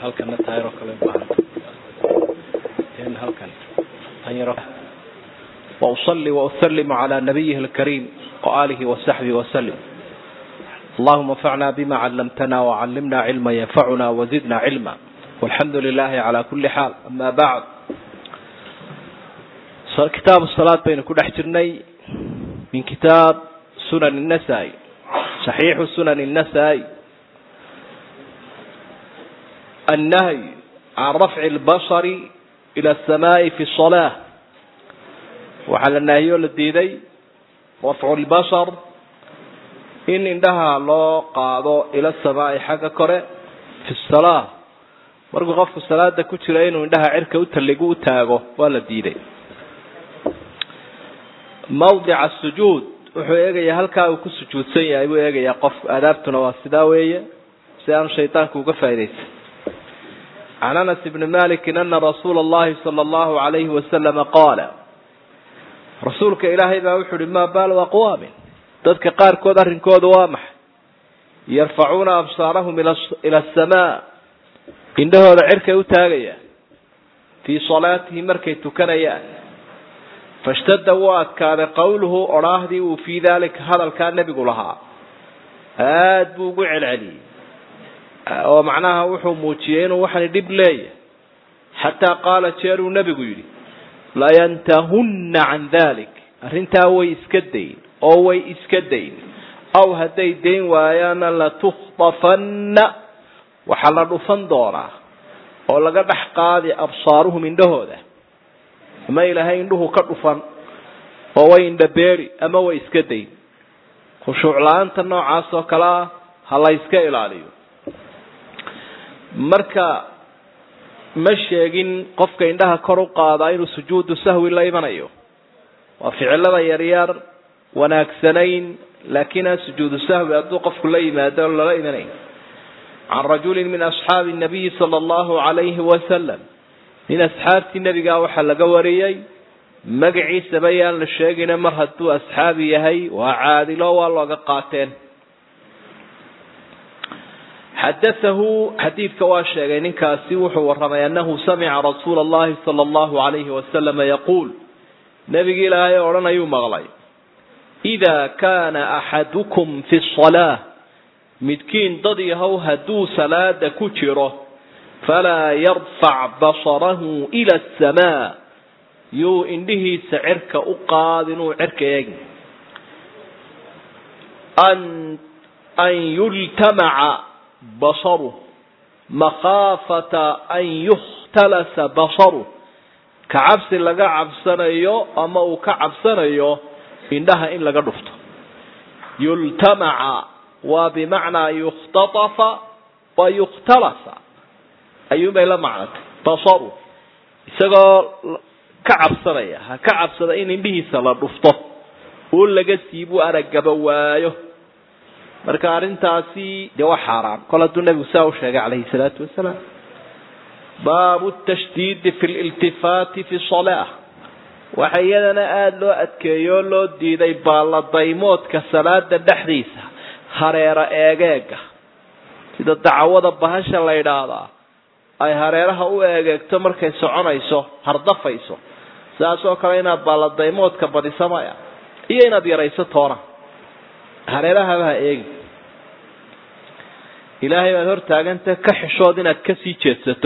halkana taayaroo kale ubaahanta in halkan tan yaro وأصلي وأسلم على نبيه الكريم وآله وصحبه وسلم اللهم انفعنا بما علمتنا وعلمنا علما ينفعنا وزدنا علما والحمد لله على كل حال أما بعد كتاب الصلاة بين كل حجرني من كتاب سنن النسائي صحيح سنن النسائي النهي عن رفع البصر إلى السماء في الصلاة waxaa la naahiyoo la diiday rafcu lbashar in indhaha loo qaado ila samaa'i xagga kore fi salaa markuu qofku salaada ku jiro inuu indhaha cirka u talligu u taago waa la diiday mawdica sujuud wuxuu eegayaa halkaa uu ku sujuudsan yahay buu eegayaa qofku aadaabtuna waa sidaa weeye si aanu shaydaanku uga faa'idaysan can anas ibni malikin ana rasuula allahi sala allahu alayhi wasalama qaala rasuulka ilaahay baa wuxu uhi maa baalu aqwaamin dadka qaarkood arrinkooda waa maxay yarfacuuna absaarahum ila asamaa indhahooda cirkay u taagayaan fii salaatihi markay tukanayaan fashtadda wuu adkaaday qowluhu odhaahdii uu fii daalika hadalkaa nebigu lahaa aad buu ugu celceliyey oo macnaha wuxuu muujiyey inuu waxani dhib leeyahay xataa qaala jeeruu nebigu yidhi layantahunna can dalik arrintaa way iska dayn oo way iska dayn aw hadday dayn waayaana latukhtafanna waxaa la dhufan doonaa oo laga dhex qaadi absaaruhum indhahooda ama ilaahay indhuhu ka dhufan oo way indhabeeri ama way iska dayn khushuuc la-aanta noocaas oo kale ah ha la yska ilaaliyo marka ma sheegin qofka indhaha kor u qaadaa inuu sujuudu sahwi la imanayo waa ficilada yaryar wanaagsanayn laakiin aan sujuudu sahwi hadduu qofku la yimaado lala imanayn can rajulin min asxaabi nabiyi sala allahu alayhi wasalam nin asxaabtii nebigaa waxaa laga wariyey magaciisaba yaan la sheegina mar hadduu asxaabi yahay waa caadilo waa looga qaateen xadaahu xadiidka waa sheegay ninkaasi wuxuu warramay annahu samica rasuula allahi sala allahu alayhi wasalama yaquul nebigi ilaahay odhanayuu maqlay idaa kaana axadukum fi salaa midkiin dad yahow hadduu salaada ku jiro falaa yarfac basarahu ila asamaa yuu indhihiisa cirka u qaad inuu cirka eegin an an yultamaca basaruh makhaafata an yukhtalasa basaruh ka cabsi laga cabsanayo ama uu ka cabsanayo indhaha in laga dhufto yultamaca waa bimacnaa yukhtatafa wa yukhtalasa ayuunbay la macnatay basaru isagoo ka cabsanaya ha ka cabsada in indhihiisa la dhufto oo laga siibu aragaba waayo marka arrintaasi dee waa xaaraan kol hadduu nebigu saa u sheegay calayhi salaatu wasalaam baabu tashdiidi fi liltifaati fi salaa waxa iyadana aada loo adkeeyo oo loo diiday baalladaymoodka salaada dhexdiisa hareero eegeega sida dacwada bahasha la yidhaahdaa ay hareeraha u eegeegto markay soconayso hardafayso sidaas oo kale inaad baalladaymoodka badiso maya iyo inaad yarayso toona hareerahaba ha eegi ilaahay baad hortaaganta ka xishood inaad kasii jeedsato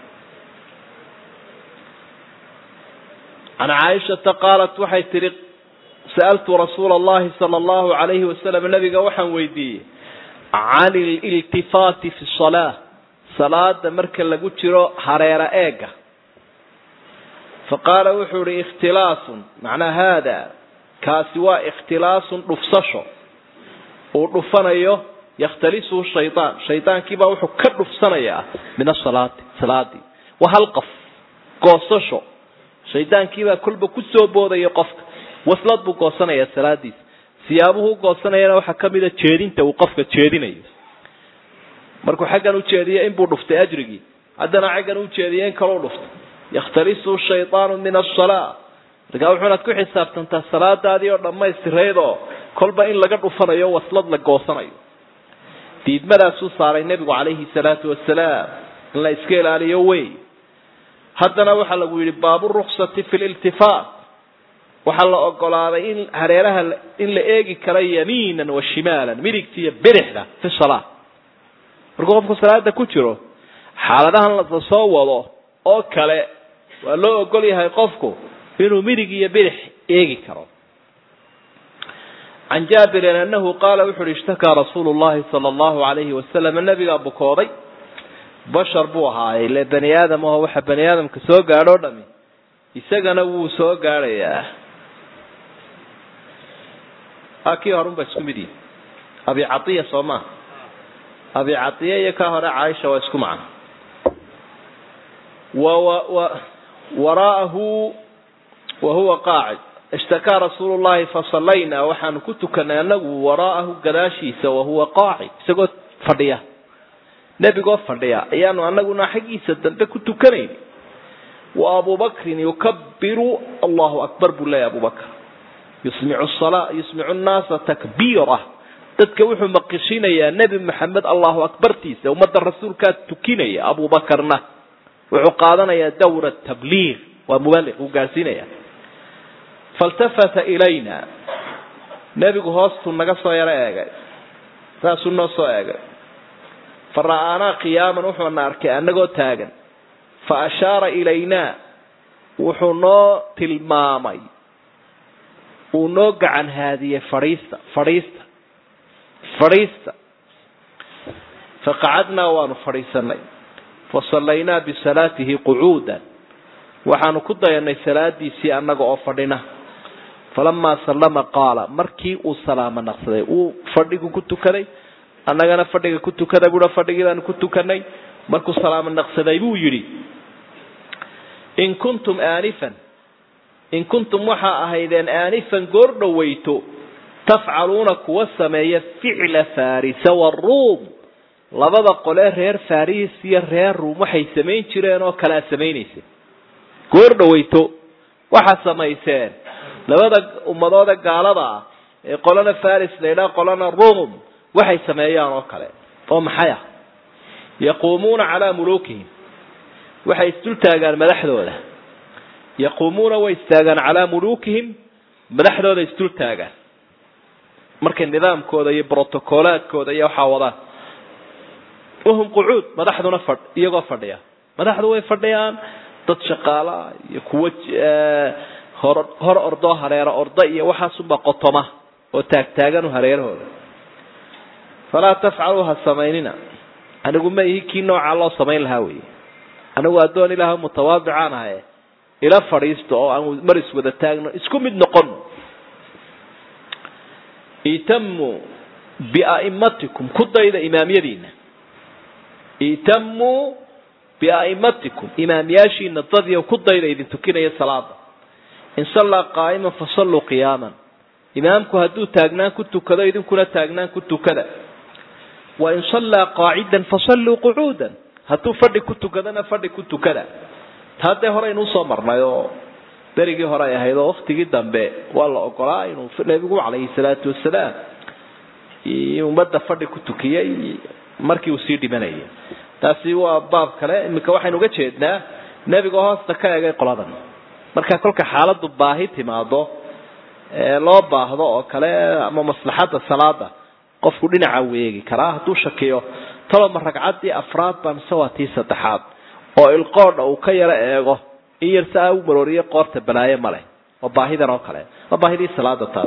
can caaishata qaalat waxay tihi sa'altu rasuula allahi sala allahu alayhi wasalam nabiga waxaan weydiiyey can ililtifaati fi salaa salaada marka lagu jiro hareera eega faqaala wuxuu ihi ikhtilaasun macnaa haada kaasi waa ikhtilaasun dhufsasho uu dhufanayo yakhtalisuhu shaydaan shaydaankiibaa wuxuu ka dhufsanayaa min asalaati salaadii waa hal qof goosasho shaydaankiibaa kolba kusoo boodaya qofka waslad buu goosanayaa salaadiisa siyaabuhu u goosanayana waxaa kamida jeedinta uu qofka jeedinayo markuu xaggan ujeediyo inbuu dhuftay ajrigii haddana xaggan ujeediyo in kaleu dhuftay yakhtalisuhu shaydaanu min asalaa markaa wuxuunaad ku xisaabtantaa salaadaadii oo dhammaystirayd oo kolba in laga dhufanayo waslad la goosanayo diidmadaasuu saaray nebigu calayhi salaatu wasalaam in la iska ilaaliyo wey haddana waxaa lagu yidhi baabu ruksati fi liltifaat waxaa la ogolaaday in hareeraha in la eegi karo yamiinan wa shimaalan midigta iyo bidixda fi salaa markuu qofku salaada ku jiro xaaladahan la soo wado oo kale waa loo ogol yahay qofku inuu midig iyo bidix eegi karo can jaabirin anahu qaala wuxu uhi ishtakaa rasuulu llahi sala allahu alayhi wasalam nabigaa bukooday bashar buu ahaayey le bani aadam aho waxa bani aadamka soo gaadho o dhami isagana wuu soo gaadhayaa a kii horun ba isku mid yihi abi caiya soo maa abi caiya iyo ka hore caaisha waa isku macno waraahu wa huwa qaacid ishtakaa rasuulu llahi fasallaynaa waxaanu ku tukanay anagu waraa'ahu gadaashiisa wahuwa qaacid isagoo fadhiya nebigoo fadhiya ayaanu anaguna xaggiisa dambe ku tukanayn wa abubakrin yukabiru allahu akbar buu leeyahy abubakr yusmicu sala yusmicu nnaasa takbiira dadka wuxuu maqishinayaa nebi maxamed allahu akbartiisa ummadda rasuulkaa tukinaya abubakarna wuxuu qaadanayaa dawra tabliiq waa mubaliq uu gaadhsiinaya faltafata ilayna nebigu hoostuu naga soo yaro eegay saasuu noo soo eegay fa ra'aanaa qiyaaman wuxuuna arkay annagoo taagan fa ashaara ilaynaa wuxuu noo tilmaamay uu noo gacan haadiyey fadhiista fadhiista fadhiista faqacadnaa waanu fadhiisanay fasallaynaa bisalaatihi qucuudan waxaanu ku dayanay salaadiisii annaga oo fadhina falamaa sallama qaala markii uu salaamo naqsaday uu fadhigu ku tukaday annagana fadhiga ku tukada buua fadhigii baanu ku tukanay markuu salaamo naqsaday buu yidhi in kuntum aanifan in kuntum waxaa ahaydeen aanifan goor dhoweyto tafcaluuna kuwa sameeya ficla farisa waruum labada qolee reer faris iyo reer ruum waxay samayn jireen oo kalea samaynaysa goor dhoweyto waxaa samayseen labada ummadooda gaalada ah ee qolana faris laydhaa qolana ruum waxay sameeyaan oo kale oo maxay ah yaquumuuna calaa muluukihim waxay isdul taagaan madaxdooda yaquumuuna way istaagaan calaa muluukihim madaxdooda isdul taagaan markay nidaamkooda iyo brotocolaadkooda iyo waxaa wadaan wahum qucuud madaxduna fadh iyagoo fadhiya madaxdu way fadhiyaan dad shaqaalaa iyo kuwo hor hor ordoo hareero orda iyo waxaasunbaa qotoma oo taagtaagan hareerahooda falaa tafcaluu ha samaynina anigu ma ihi kii noocaa loo samayn lahaa wey anigu addoon ilaah mutawaadicaan ahaye ila fadhiisto oo aan mar iswada taagno isku mid noqon itamuu bia'imatikum ku dayda imaamyadiina itamuu bia'imatikum imaamyaashiina dadiyo ku dayda idin tukinaya salaada in sallaa qaa'iman fasalluu qiyaaman imaamku hadduu taagnaan ku tukado idinkuna taagnaan ku tukada wa in sallaa qaacidan fasalluu qucuudan hadduu fadhi ku tukadana fadhi ku tukada taa dee hore aynuu soo marnay oo berigii hore ay ahayd oo waktigii dambe waa la ogolaa inuu nebigu calayhi salaatu wasalaam ummadda fadhi ku tukiyey markii uu sii dhimanayay taasi waa baab kale iminka waxaynu uga jeednaa nebiga hoosta ka egay qoladan marka kolka xaaladu baahi timaado ee loo baahdo oo kale ama maslaxadda salaada qofku dhinaca weegi karaa hadduu shakiyo taloma ragcaddii afraad baa mise waa tii saddexaad oo ilqoodha uu ka yaro eego in yar si aa u marooriye qoorta balaaye ma leh waa baahidan oo kale waa baahidii salaada taas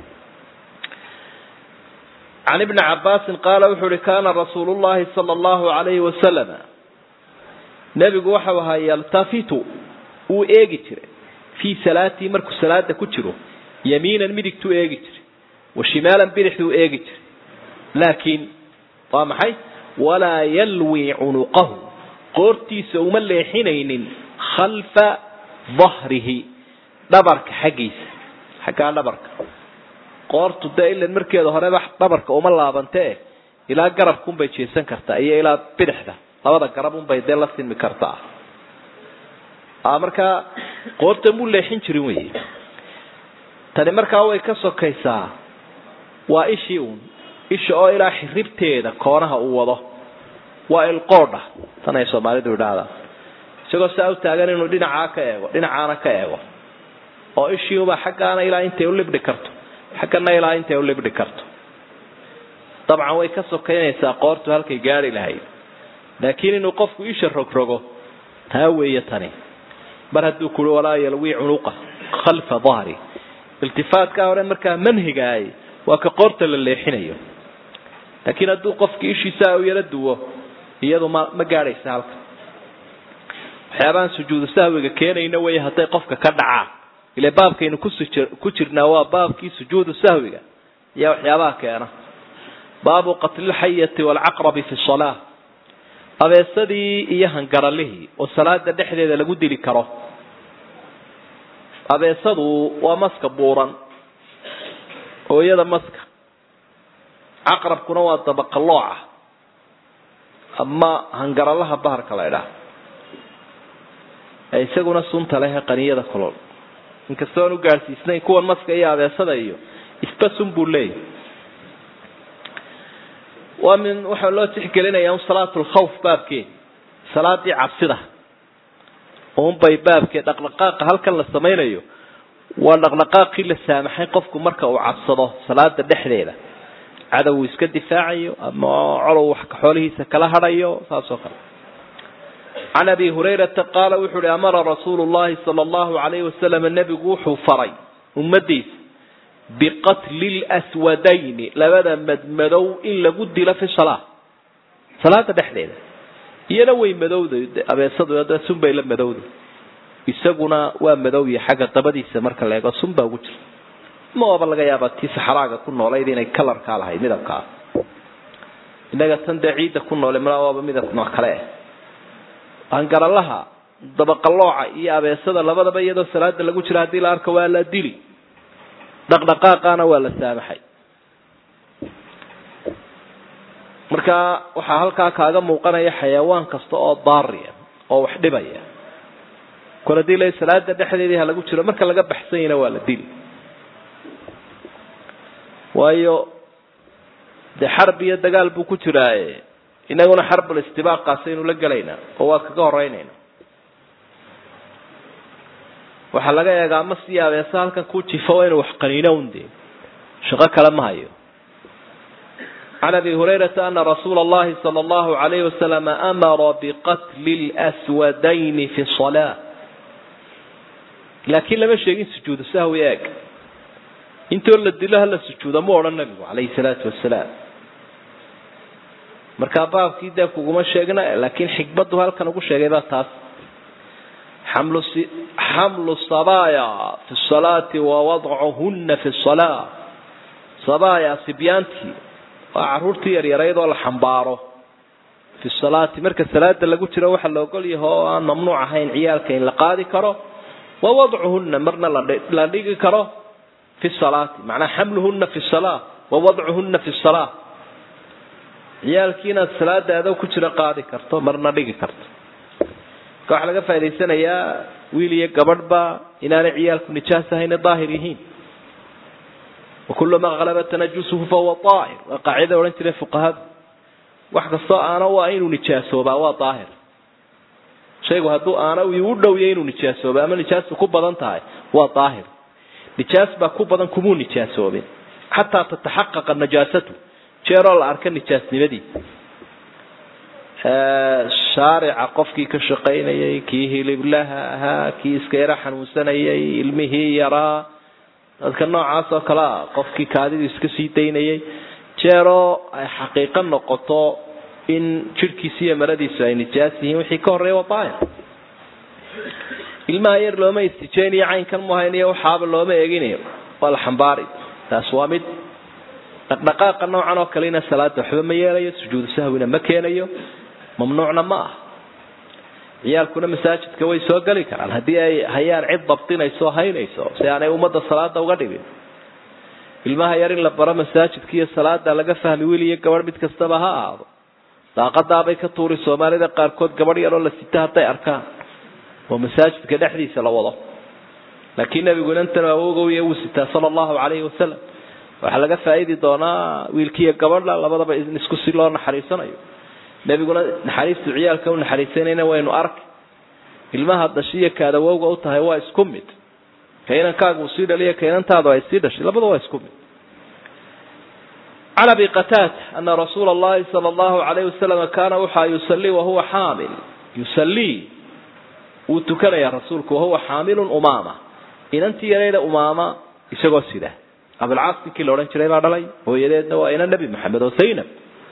can ibni cabaasin qaala wuxuu uhi kaana rasuulu llahi sala allahu alayhi wasalama nebigu waxau ahaa yaltafitu wuu eegi jiray fii salaatii markuu salaada ku jiro yamiinan midigtuu eegi jiray wa shimaalan bidixduu eegi jiray laakiin waa maxay walaa yalwi cunuqahu qoortiisa uma leexinaynin khalfa dahrihi dhabarka xaggiisa xaggaa dhabarka qoortu dee ilan markeeda horeba dhabarka uma laabantee ilaa garabkaunbay jeesan kartaa iyo ilaa bidixda labada garab unbay dee la sinmi kartaa markaa qoorta muu leexin jirin wey tani markaa way ka sokaysaa waa ishii uun isha oo ilaa xiribteeda koonaha uu wado waa ilqoodha tan ay soomaalidu idhaahdaa isagoo saa u taagan inuu dhinacaa ka eego dhinacaana ka eego oo ishiiuba xaggaana ilaa intay u libdhi karto xaggana ilaa intay u libdhi karto dabcan way ka sokaynaysaa qoortu halkay gaari lahayd laakiin inuu qofku isha rogrogo taa weeye tani mar hadduu kui walaa yalwii cunuqa khalfa dahri iltifaatkaa hore markaa manhigaay waa ka qoorta la leexinayo laakiin hadduu qofki ishiisa u yaro duwo iyadu ma ma gaadhaysa halka waxyaabahan sujuudu sahwiga keenayna wey hadday qofka ka dhacaa ile baabkaynu kusi ku jirnaa waa baabkii sujuudu sahwiga ayaa waxyaabaha keena baabu qatlilxayati waalcaqrabi fi salaa abeesadii iyo hangaralihii oo salaada dhexdeeda lagu dili karo abeesadu waa maska buuran hooyada maska caqrabkuna waa dabaqalooca ama hangaralaha baharka la ydhaha ee isaguna sunta leh qaniyada kulol inkastoo aan u gaadhsiisnayn kuwan maska iyo abeesada iyo isba sun buu leeyahy waa min waxaa loo tixgelinayaa un salaatu lkhawf baabkeed salaadii cabsida unbay baabkeed dhaqdhaqaaqa halkan la samaynayo waa dhaqdhaqaaqii la saamaxay qofku marka uu cabsado salaada dhexdeeda cadow uu iska difaacayo ama colow wax xoolihiisa kala hadhayo saas oo kale can abi hurayrata qaala wuxuu uhi amara rasuulu llahi sala allahu alayhi wasalam nebigu wuxuu faray ummadiisa biqatli lswadayni labada madmadow in lagu dilo fi salaa salaada dhexdeeda iyana way madowda abeesadu sunbay la madowda isaguna waa madowya xagga dabadiisa marka la eego sun baa ugu jirta maaba laga yaabaa tii saxraaga ku noolayd inay kalarkaa lahayd midabkaa innaga tan dee ciidda ku noolay malaa waaba midab nooc kale ah hangaralaha dabaqalooca iyo abeesada labadaba iyadoo salaada lagu jira haddii la arko waa la dili dhaqdhaqaaqaana waa la saamaxay marka waxaa halkaa kaaga muuqanaya xayawaan kasta oo daariya oo wax dhibaya kol hadii la salaada dhexdeedii ha lagu jiro marka laga baxsanyana waa la dili waayo dee xarb iyo dagaal buu ku jiraaye inaguna xarbul istibaaqaasaynu la gelaynaa oo waa kaga horeynayna waxaa laga eegaa ma sii abeesa halkan ku jifo waa inuu wax qaniino un dee shaqo kale ma hayo can abi hurayrata ana rasuula allahi sala allahu alayhi wasalam amara biqatli lswadayni fi salaa laakiin lama sheegin sujuudu sahwi eeg intoo la dilo hala sujuuda mu odhan nabigu calayhi salaatu wasalaam markaa baabkii dee kuguma sheegna laakiin xikmaddu halkan ugu sheegay baa taas xamlu xamlu sabaya fi salaati wa wadcuhuna fi salaa sabaya sibyaantii waa caruurtii yaryarayd oo la xambaaro fi salaati marka salaada lagu jiro waxaa la ogol yahay oo aan mamnuuc ahayn ciyaalka in la qaadi karo wa wadcuhuna marna la dhigi karo fi salaati macnaa xamluhuna fi salaa wa wadcuhuna fi salaa ciyaalkii inaad salaada adoo ku jiro qaadi karto marna dhigi karto marka waxaa laga faa'idaysanayaa wiil iyo gabadhba inaanay ciyaalku nijaas ahayna daahir yihiin wakulu ma qalaba tanajusuhu fahuwa daahir waa qaacida odhan jiray fuqahadu wax kastoo aana waa inuu nijaasoobaa waa daahir shaygu hadduu aana u dhowya inuu nijaasooba ama nijaastu ku badan tahay waa daahir nijaas baa ku badan kumuu nijaasoobin xataa tataxaqaqa najaasatu jeeroo la arka nijaasnimadiisa shaarica qofkii ka shaqaynayay kii hiliblaha ahaa kii iska yaro xanuunsanayay ilmihii yaraa dadka noocaas oo kale a qofkii kaadidu iska sii daynayay jeeroo ay xaqiiqo noqoto in jidhkiisi iyo maradiisu ay nijaas yihiin wixii ka horreeya waa daahir ilmaha yar looma istijeynayo caynkan muhaynayo waxaaba looma eeginayo waa la xambaari taas waa mid dhaqdhaqaaqa noocan oo kalena salaada waxba ma yeelayo sujuudu sahwina ma keenayo mamnuucna ma ah ciyaalkuna masaajidka way soo geli karaan haddii ay hayaan cid dabtinayso haynayso si aanay ummadda salaada uga dhibin ilmaha yar in la baro masaajidka iyo salaada laga fahmi wiil iyo gabadh mid kastaba ha ahaado daaqadaabay ka tuuri soomaalida qaarkood gabadh yaroo la sita hadday arkaan oo masaajidka dhexdiisa la wado laakiin nabigu inantan awogowya wuu sitaa sala allahu calayhi wasalam waxaa laga faa'iidi doonaa wiilkiiyo gabadha labadaba isku si loo naxariisanayo nebiguna naxariistu ciyaalka u naxariisanayna waynu arki ilmaha dashiya kaadawowga u tahay waa isku mid ka inankaaga uu sii dhaliya ka inantaadu ay sii dhashay labada waa isku mid can abi qataada ana rasuula allahi sala allahu alayhi wasalam kaana waxaa yusallii wahuwa xaamil yusallii wuu tukanayaa rasuulku wahuwa xaamilun umaama inantii yarayda umaama isagoo sida abilcaas ninkii la odhan jiray baa dhalay hooyadeedna waa ina nebi maxamed oo zaynab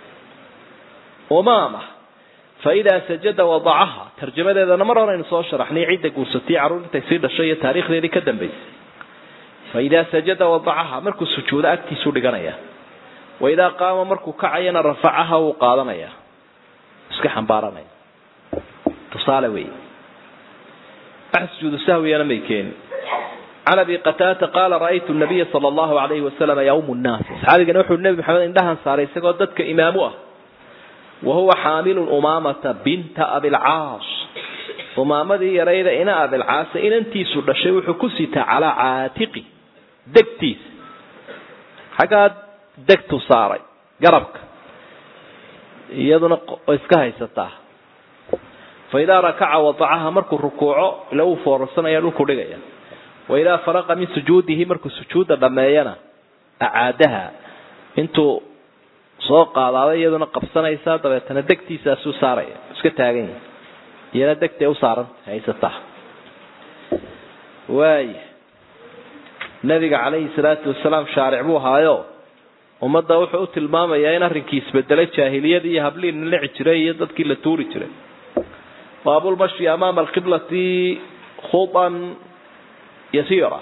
umaama faidaa sajada wadacaha tarjamadeedana mar horeynu soo sharaxnay cidda guursatay carruur intay sii dhashay iyo taariikhdeedii ka dambaysay faidaa sajada wadacaha markuu sujuudo agtiisuu dhiganaya waidaa qaama markuu kacayana rafacaha wuu qaadanaya iska xambaaranaya tusaale wey wax sujuudu sahwiyana may keeni can abi qataata qaala ra'aytu nabiya sala allahu alayhi wasalam yawmu nnaas asxaabigana wuxuu nebi maxamed indhahan saaray isagoo dadka imaamu ah wahuwa xaamilun umaamata binta abilcaas umaamadii yarayda ina abilcaasa inantiisu dhashay wuxuu ku sitaa calaa caatiqi degtiisa xaggaa degtu saaray garabka iyaduna iska haysataa fa idaa rakaca wadacaha markuu rukuuco ila uu foorarsanaya dhulku dhigaya wa idaa faraqa min sujuudihi markuu sujuudda dhammeeyana acaadaha intuu soo qaadaaday iyaduna qabsanaysaa dabeetana degtiisaasuu saaraya iska taagan yahay iyana degtay u saaran haysataa waaya nabiga calayhi salaatu wasalaam shaaric buu ahaayo ummadda wuxuu u tilmaamayaa in arrinkii isbedelay jaahiliyadii iyo hablii nilici jiray iyo dadkii la tuuri jiray baabulmashi amaama alqiblati khudan yasiira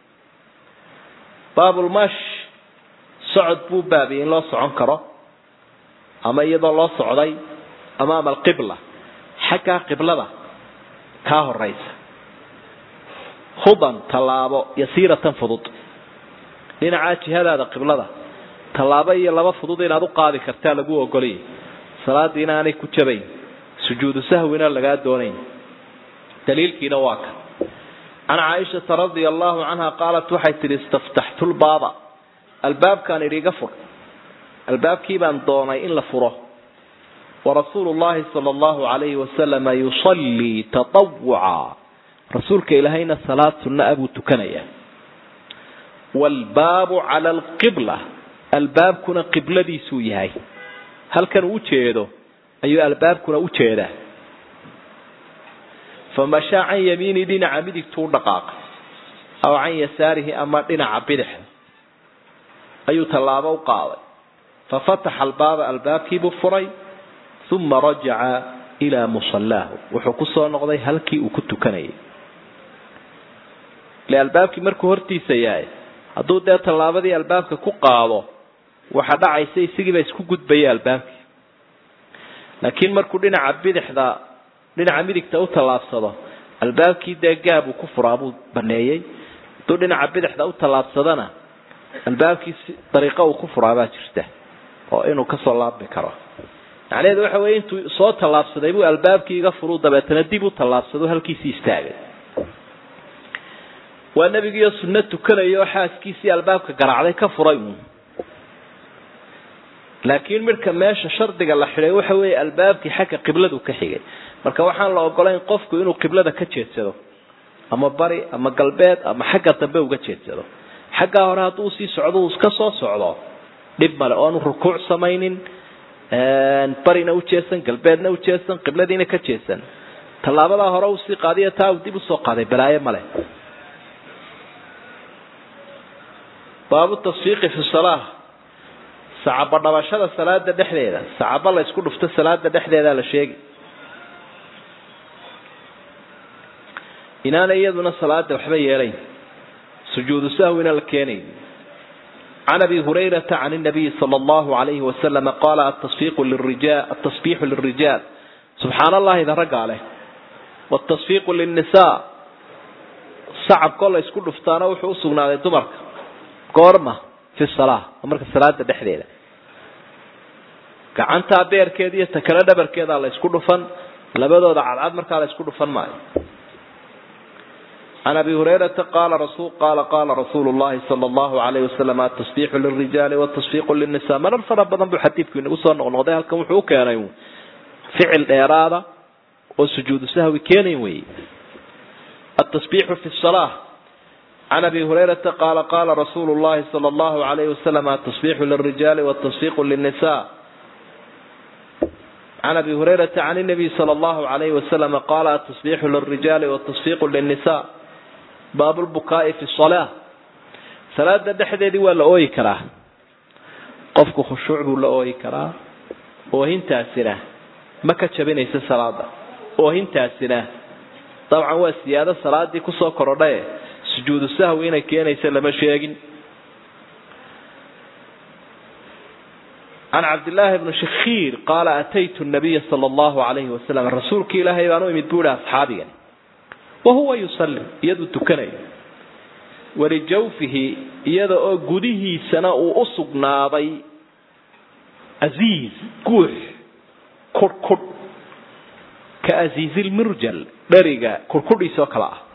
baabulmash socod buu baabiyey in loo socon karo ama iyadoo loo socday amaama alqibla xaggaa qiblada kaa horeysa khudan tallaabo yasiiratan fudud dhinacaa jihadaada qiblada tallaabo iyo laba fudud inaad u qaadi kartaa lagu ogoliyay salaadii inaanay ku jabayn sujuudu sahwina lagaa doonayn daliilkiina waa kan can caaishata radia allahu canha qaalat waxay tihi istaftaxtu lbaaba albaabkaan idhi iga fur albaabkii baan doonay in la furo warasuulu llahi sala allahu alayhi wasalama yusallii tatawuca rasuulka ilaahayna salaad sunna a buu tukanayaa waalbaabu cala alqibla albaabkuna qibladiisuu yahay halkan uu ujeedo ayuu albaabkuna u jeedaa famashaa can yamiini dhinaca midigtuu dhaqaaqay aw can yasaarihi ama dhinaca bidixda ayuu tallaabo u qaaday fafataxa albaaba albaabkiibuu furay uma rajaca ilaa musallaahu wuxuu ku soo noqday halkii uu ku tukanayay ile albaabkii markuu hortiisa yahay hadduu dee tallaabadii albaabka ku qaado waxa dhacaysa isagiiba isku gudbaya albaabkii laakiin markuu dhinaca bidixda dhinaca midigta u tallaabsado albaabkii dee gaabuu ku furaa buu baneeyey hadduu dhinaca bidixda u tallaabsadana albaabkii dariiqo uu ku furaabaa jirta oo inuu kasoo laabmi karo macnaheedu waxa weye intuu soo tallaabsaday buu albaabkii iga furuu dabeetana dib u tallaabsado halkiisii istaagay waa nebigiiyo sunno tukanaya oo xaaskiisii albaabka garaacday ka furay uun laakiin midhka meesha shardiga la xidhay waxa weeye albaabkii xagga qibladu ka xigay marka waxaan la ogolayn qofku inuu qiblada ka jeedsado ama bari ama galbeed ama xagga dambe uga jeedsado xaggaa hore hadduu sii socdo uu iska soo socdo dhib male oanu rukuuc samaynin barina u jeesan galbeedna u jeesan qibladiina ka jeesan tallaabadaa hore uu sii qaadiyo taa uu dib usoo qaaday balaayo male baabu tasfiiqi fi salaa sacaba dhabashada salaada dhexdeeda sacaba la isku dhufto salaada dhexdeeda la sheegi inaana iyaduna salaada waxba yeelayn sujuudu sahwina la keenay can abi hurayrata can nabiyi sala allahu alayhi wasalama qaala atasfiiqu lirijal atasbiixu lilrijaal subxaan allahi da raggaa leh watasfiiqu lilnisaa sacabkoo la isku dhuftaana wuxuu usugnaaday dumarka goorma fi salaa marka salaada dhexdeeda gacantaa beerkeeda iyo takale dhabarkeeda la isku dhufan labadooda cadcad markaa la isku dhufan maayo can abi hurayrata qaala rasul qaala qaala rasuulu llahi sala allahu alayhi wasalam atasbiixu lilrijaali watasfiiqu lilnisa marar fara badan buu xadiidku inagu soo noqnoqday halkan wuxuu u keenay ficil dheeraada oo sujuudu sahwi keenayn weeye atasbiixu fi salaa can abi hurayrata qaala qaala rasuulu llahi sala allahu alayhi wasalam atasbiixu lirijaali watasfiiqu linnisa can abi hurayrata can inabiy sala allahu alayhi wasalam qaala atasbiixu lirijaali watasfiiqu linnisa baabu lbukaa'i fi salaa salaada dhexdeedii waa la ooyi karaa qofku khushuuc buu la ooyi karaa oohintaasina ma ka jabinaysa salaada oohintaasina dabcan waa siyaado salaadii kusoo korodhae sujuudu sahwi inay keenaysa lama sheegin can cabdillaahi bni shakhiir qaala ataytu nabiya sala allahu alayhi wasalam rasuulkii ilaahay baan u imid buu ihi asxaabigani wahuwa yusalli iyaduu tukanayo walijawfihi iyada oo gudihiisana uu u sugnaaday aziiz guux kudhkudh ka aziizilmirjal dheriga kudhkudhiisoo kale ah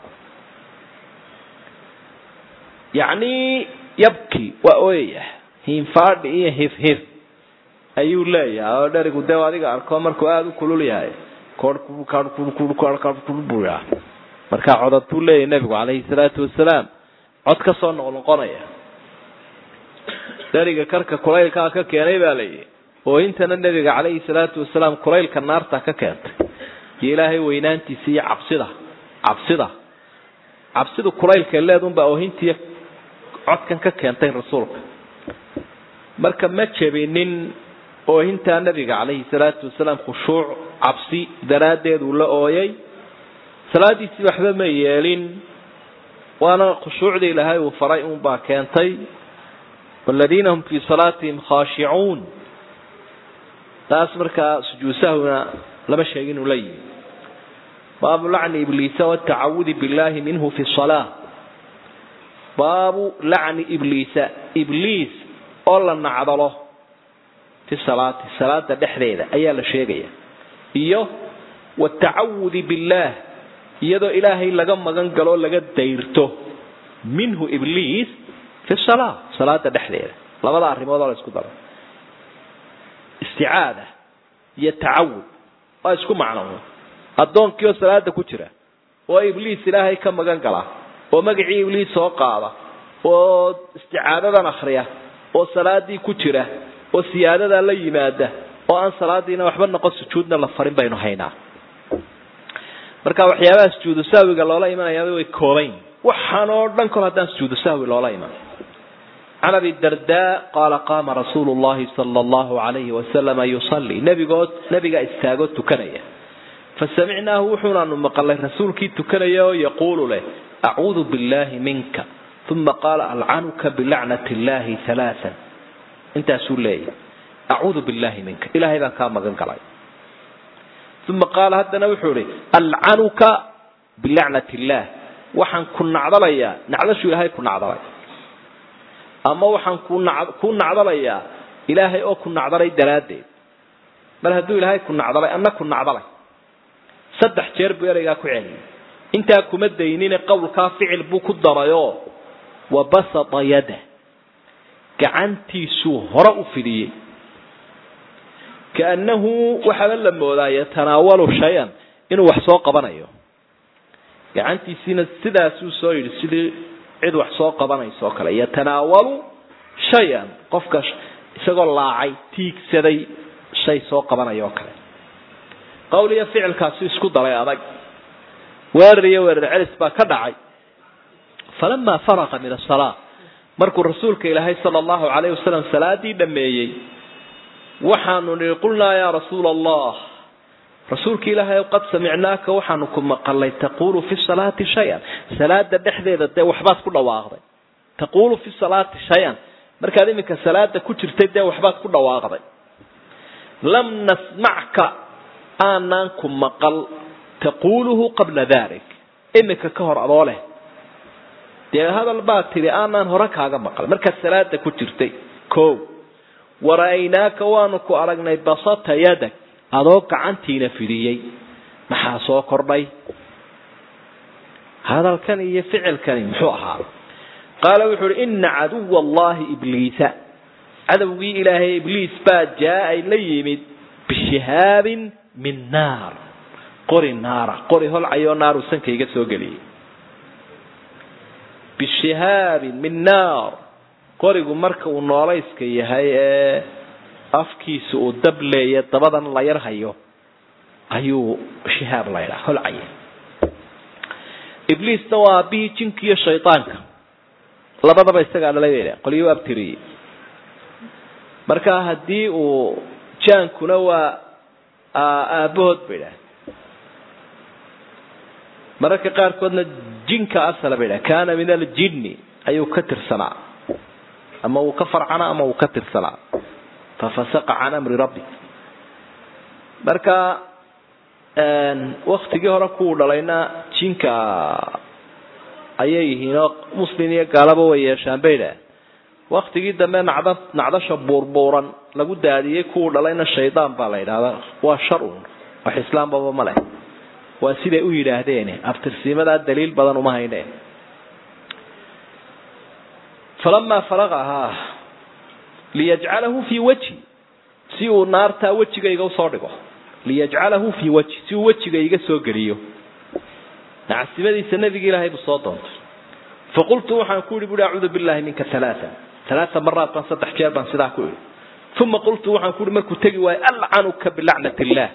yacni yabki waa ooyaya hiinfaadhi iyo hifhif ayuu leeyahay oo dherigu dee adiga arko markuu aada u kulul yahay buya markaa codad buu leeyahay nebigu calayhi salaatu wasalaam cod ka soo noqnoqonaya dheriga karka kulaylkaa ka keenay baa layidhi oo intana nebiga calayhi salaatu wasalaam kulaylka naarta ka keentay iyo ilaahay weynaantiisa iyo cabsida cabsida cabsidu kulaylka leedunbaa oohintiiyo codkan ka keentay rasuulka marka ma jebinin oohintaa nabiga calayhi salaatu wasalaam khushuuc cabsi daraaddeed uu la ooyay salaadiisii waxba ma yeelin waana khushuucdii ilaahay uu faray unbaa keentay waladiina hum fii salaatihim khaashicuun taas markaa sujuudsahwina lama sheegin uu la yimi baabu lacni ibliisa watacawudi billahi minhu fi salaa baabu lacni ibliisa ibliis oo la nacdalo fi salaati salaada dhexdeeda ayaa la sheegaya iyo watacawudi billaah iyadoo ilaahay laga magan galo laga dayrto minhu ibliis fi salaa salaada dhexdeeda labada arrimood oo la isku daro isticaada iyo tacawud waa isku macno addoonkii oo salaada ku jira oo ibliis ilaahay ka magan gala oo magacii ibliis soo qaada oo isticaadadan akriya oo salaadii ku jira oo siyaadadaa la yimaada oo aan salaadiina waxba noqon sujuudna la farin baynu haynaa marka waxyaabaha sujuudu sahwiga loola imanayaaba way koobayn waxaan oo dhan kol haddaan sujuudu sahwi loola iman can abi darda qaala qaama rasuulu llahi sala allahu alayhi wasalama yusalli nebigood nebigaa istaagoo tukanaya fasamicnaahu wuxuunaanu maqalay rasuulkii tukanaya oo yaquulu leh acuudu billahi minka uma qaala alcanuka bilacnati illahi halaaan intaasuu leeyahy acuudu billahi minka ilaahay baan kaa magan galay uma qaala haddana wuxuu ihi alcanuka bilacnati illaah waxaan ku nacdalayaa nacdashuu ilaahay ku nacdalay ama waxaan ku nacdalayaa ilaahay oo ku nacdalay daraaddeed mar hadduu ilaahay ku nacdalay anna ku nacdalay saddex jeer buu ereygaa ku celiyay intaa kuma daynine qowlkaa ficil buu ku darayoo wabasata yada gacantiisuu hore u fidiyey kaannahu waxaaba la moodaa yatanaawalu shay-an inuu wax soo qabanayo gacantiisiina sidaasuu soo yidhi sidii cid wax soo qabanaysa oo kale yatanaawalu shay-an qofka isagoo laacay tiigsaday shay soo qabanaya oo kale qowl iyo ficilkaasi isku daray adag weerar iyo weerar celis baa ka dhacay falamaa faraqa min asalaa markuu rasuulka ilaahay sala allahu calayhi wasalam salaadii dhameeyey waxaanu nihi qulnaa yaa rasuula allah rasuulka ilaahay qad samicnaaka waxaanu ku maqalay taquulu fi salaati shay-an salaada dhexdeeda dee waxbaad ku dhawaaqday taquulu fi salaati shay-an markaad iminka salaada ku jirtay dee waxbaad ku dhawaaqday lam nasmacka aanaan ku maqal taquuluhu qabla dalik iminka ka hor adoo leh dee hadal baad tidhi aanaan hore kaaga maqal markaad salaada ku jirtay ko wara'aynaaka waanu ku aragnay basata yadag adoo gacantiina fidiyey maxaa soo kordhay hadalkan iyo ficilkani muxuu ahaa qaala wuxuu uhi ina caduwa allahi ibliisa cadowgii ilaahay ibliis baa jaa-ay la yimid bishihaabin min naar qori naara qori holcayoo naaru sanka iga soo geliyey bishihaabin min naar qorigu marka uu noolayska yahay ee afkiisa uu dab leeya dabadan la yar hayo ayuu shihaab laydhaa holcaya ibliisna waa aabihii jinka iyo shaydaanka labadaba isagaa dhalay bay dhaha qolyo abtiriyey marka haddii uu jaankuna waa aabahood bay dhaha mararka qaarkoodna jinka asala bay dhaha kana min aljinni ayuu ka tirsanaa ama uu ka farcanaa ama uu ka tirsanaa fafasaqa can amri rabbi marka waktigii hore kuwuu dhalayna jinka ayay yihiinoo muslin iyo gaalaba way yeeshaan bay dhaha waktigii dambe nacda nacdasha buurbuuran lagu daadiyey kuwuu dhalayna shaydaan baa la yidhahdaa waa shar un wax islaambaba ma leh waa siday u yidhaahdeen abtirsiimadaa daliil badan uma hayne falamaa faraqahaa liyajcalahu fii wajhi si uu naartaa wejigayga usoo dhigo liyajcalahu fii wajhi si uu wejiga iga soo geliyo nacasibadiisa nabiga ilaahay buu soo doontay faqultu waxaan ku yihi bui acuudu billahi minka alaaa alaaa maraat baan saddex jeer baan sidaa ku idhi uma qultu waxaan ku ihi markuu tegi waayo alcanuka bilacnat illah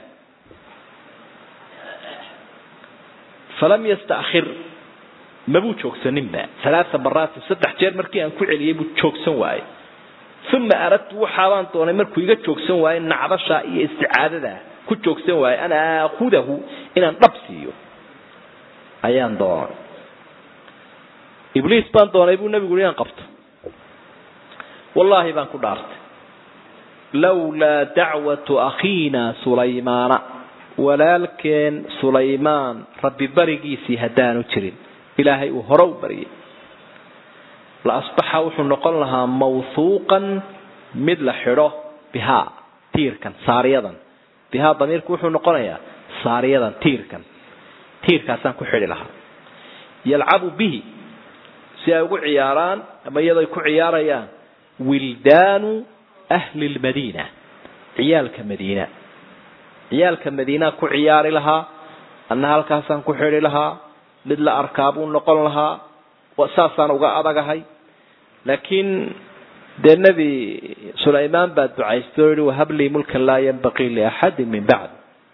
falam yastakhir mabuu joogsaninba alaaa maraatin saddex jeer markii aan ku celiyey buu joogsan waayey uma aradtu waxaabaan doonay markuu iga joogsan waayo nacdasha iyo isticaadada ku joogsan waayo an aakudahu inaan dhab siiyo ayaan doonay ibliis baan doonay buu nabigu inaan qabto wallaahi baan ku dhaartay lawlaa dacwatu akhiina sulaymaana walaalkeen sulaymaan rabbi barigiisii haddaanu jirin ilaahay uu hore u baryay la asbaxa wuxuu noqon lahaa mawhuuqan mid la xidho bihaa tiirkan saariyadan bihaa damiirku wuxuu noqonayaa saariyadan tiirkan tiirkaasaan ku xidhi lahaa yalcabu bihi si ay ugu ciyaaraan ama iyadoo ay ku ciyaarayaan wildaanu ahli lmadiina ciyaalka madiina ciyaalka madiinaa ku ciyaari lahaa anna halkaasaan ku xidhi lahaa mid la arkaa buu noqon lahaa saasaan uga adagahay laakiin dee nebi sulaymaan baa ducaystay oo yihi wahablii mulkan laa yanbaqii liaxadin min bacd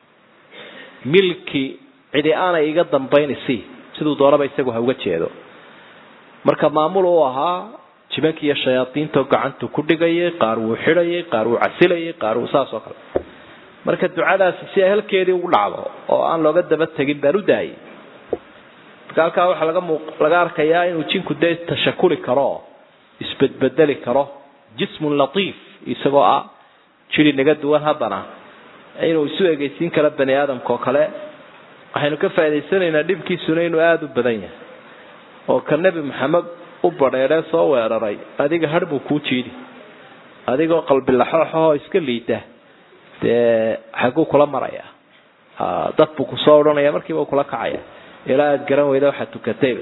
milki cidi aanay iga dambaynisi siduu doonaba isagu ha uga jeedo marka maamul uu ahaa jibankii iyo shayaadiinto gacantu ku dhigayay qaar wuu xidhayay qaar wuu casilayay qaar wuu saas oo kale marka ducadaasi si ay halkeedii ugu dhacdo oo aan looga daba tegin baan u daayay marka halkaa waxaa laga mu laga arkayaa inuu jinku dee tashakuli karo isbedbedeli karo jismun latiif isagoo ah jiri naga duwan haddana inuu isu egeysiin karo bani aadamka oo kale waxaynu ka faa'idaysanaynaa dhibkiisuna inuu aada u badan yahay oo ka nebi maxamed u badheedhee soo weeraray adiga har buu kuu jiidi adigoo qalbi laxooxahoo iska liida dee xaguu kula maraya dad buu kusoo odhanaya markiiba kula kacaya ilaa aada garan weyda waxaad tukatayba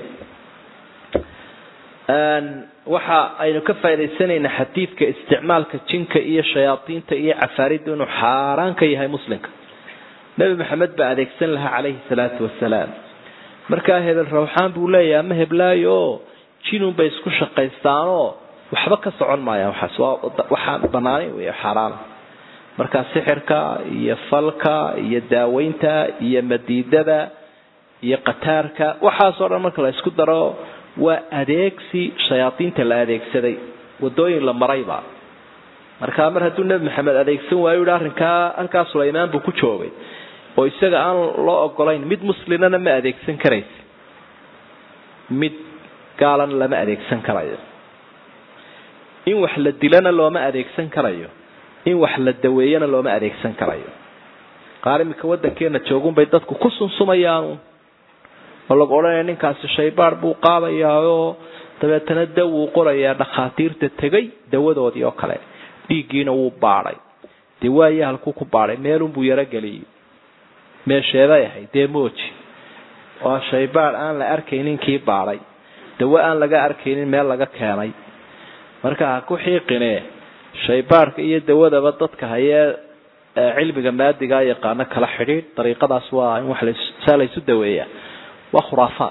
waxa aynu ka faa'idaysanaynaa xadiidka isticmaalka jinka iyo shayaadiinta iyo cafaaridda inuu xaaraan ka yahay muslimka nebi maxamed baa adeegsan lahaa calayhi salaatu wasalaam markaa hebel rawxaan buu leeyahay ama heblaayo oo jinun bay isku shaqaystaanoo waxba ka socon maayaan waxaas waa waxaan banaanayn wey xaaraana markaa sixirka iyo falka iyo daaweynta iyo madiidada iyo qataarka waxaasoo dhan marka la isku daro waa adeegsi shayaadiinta la adeegsaday wadooyin la marayba markaa mar hadduu nebi maxamed adeegsan waayo yihi arrinkaa halkaa sulaymaan buu ku joogay oo isaga aan loo ogolayn mid muslimana ma adeegsan karaysa mid gaalana lama adeegsan karayo in wax la dilana looma adeegsan karayo in wax la daweeyana looma adeegsan karayo qaar iminka waddankeena joogunbay dadku ku sunsumayaanu oo lagu odhanaya ninkaasi shaybaar buu qaadayaayoo dabeetana daw wuu qorayaa dhakhaatiirta tegay dawadoodii oo kale dhiiggiina wuu baadhay dee waaye halkuu ku baadhay meelunbuu yarogeliyey meesheeday ahayd dee mooji waa shaybaar aan la arkaynin kii baadhay dawo aan laga arkaynin meel laga keenay marka ha ku xiiqine shaybaarhka iyo dawadaba dadka hayee cilmiga maadigaa yaqaano kala xidhiidh dariiqadaas waa in wax saa laysu daweeyaa waa khuraafaad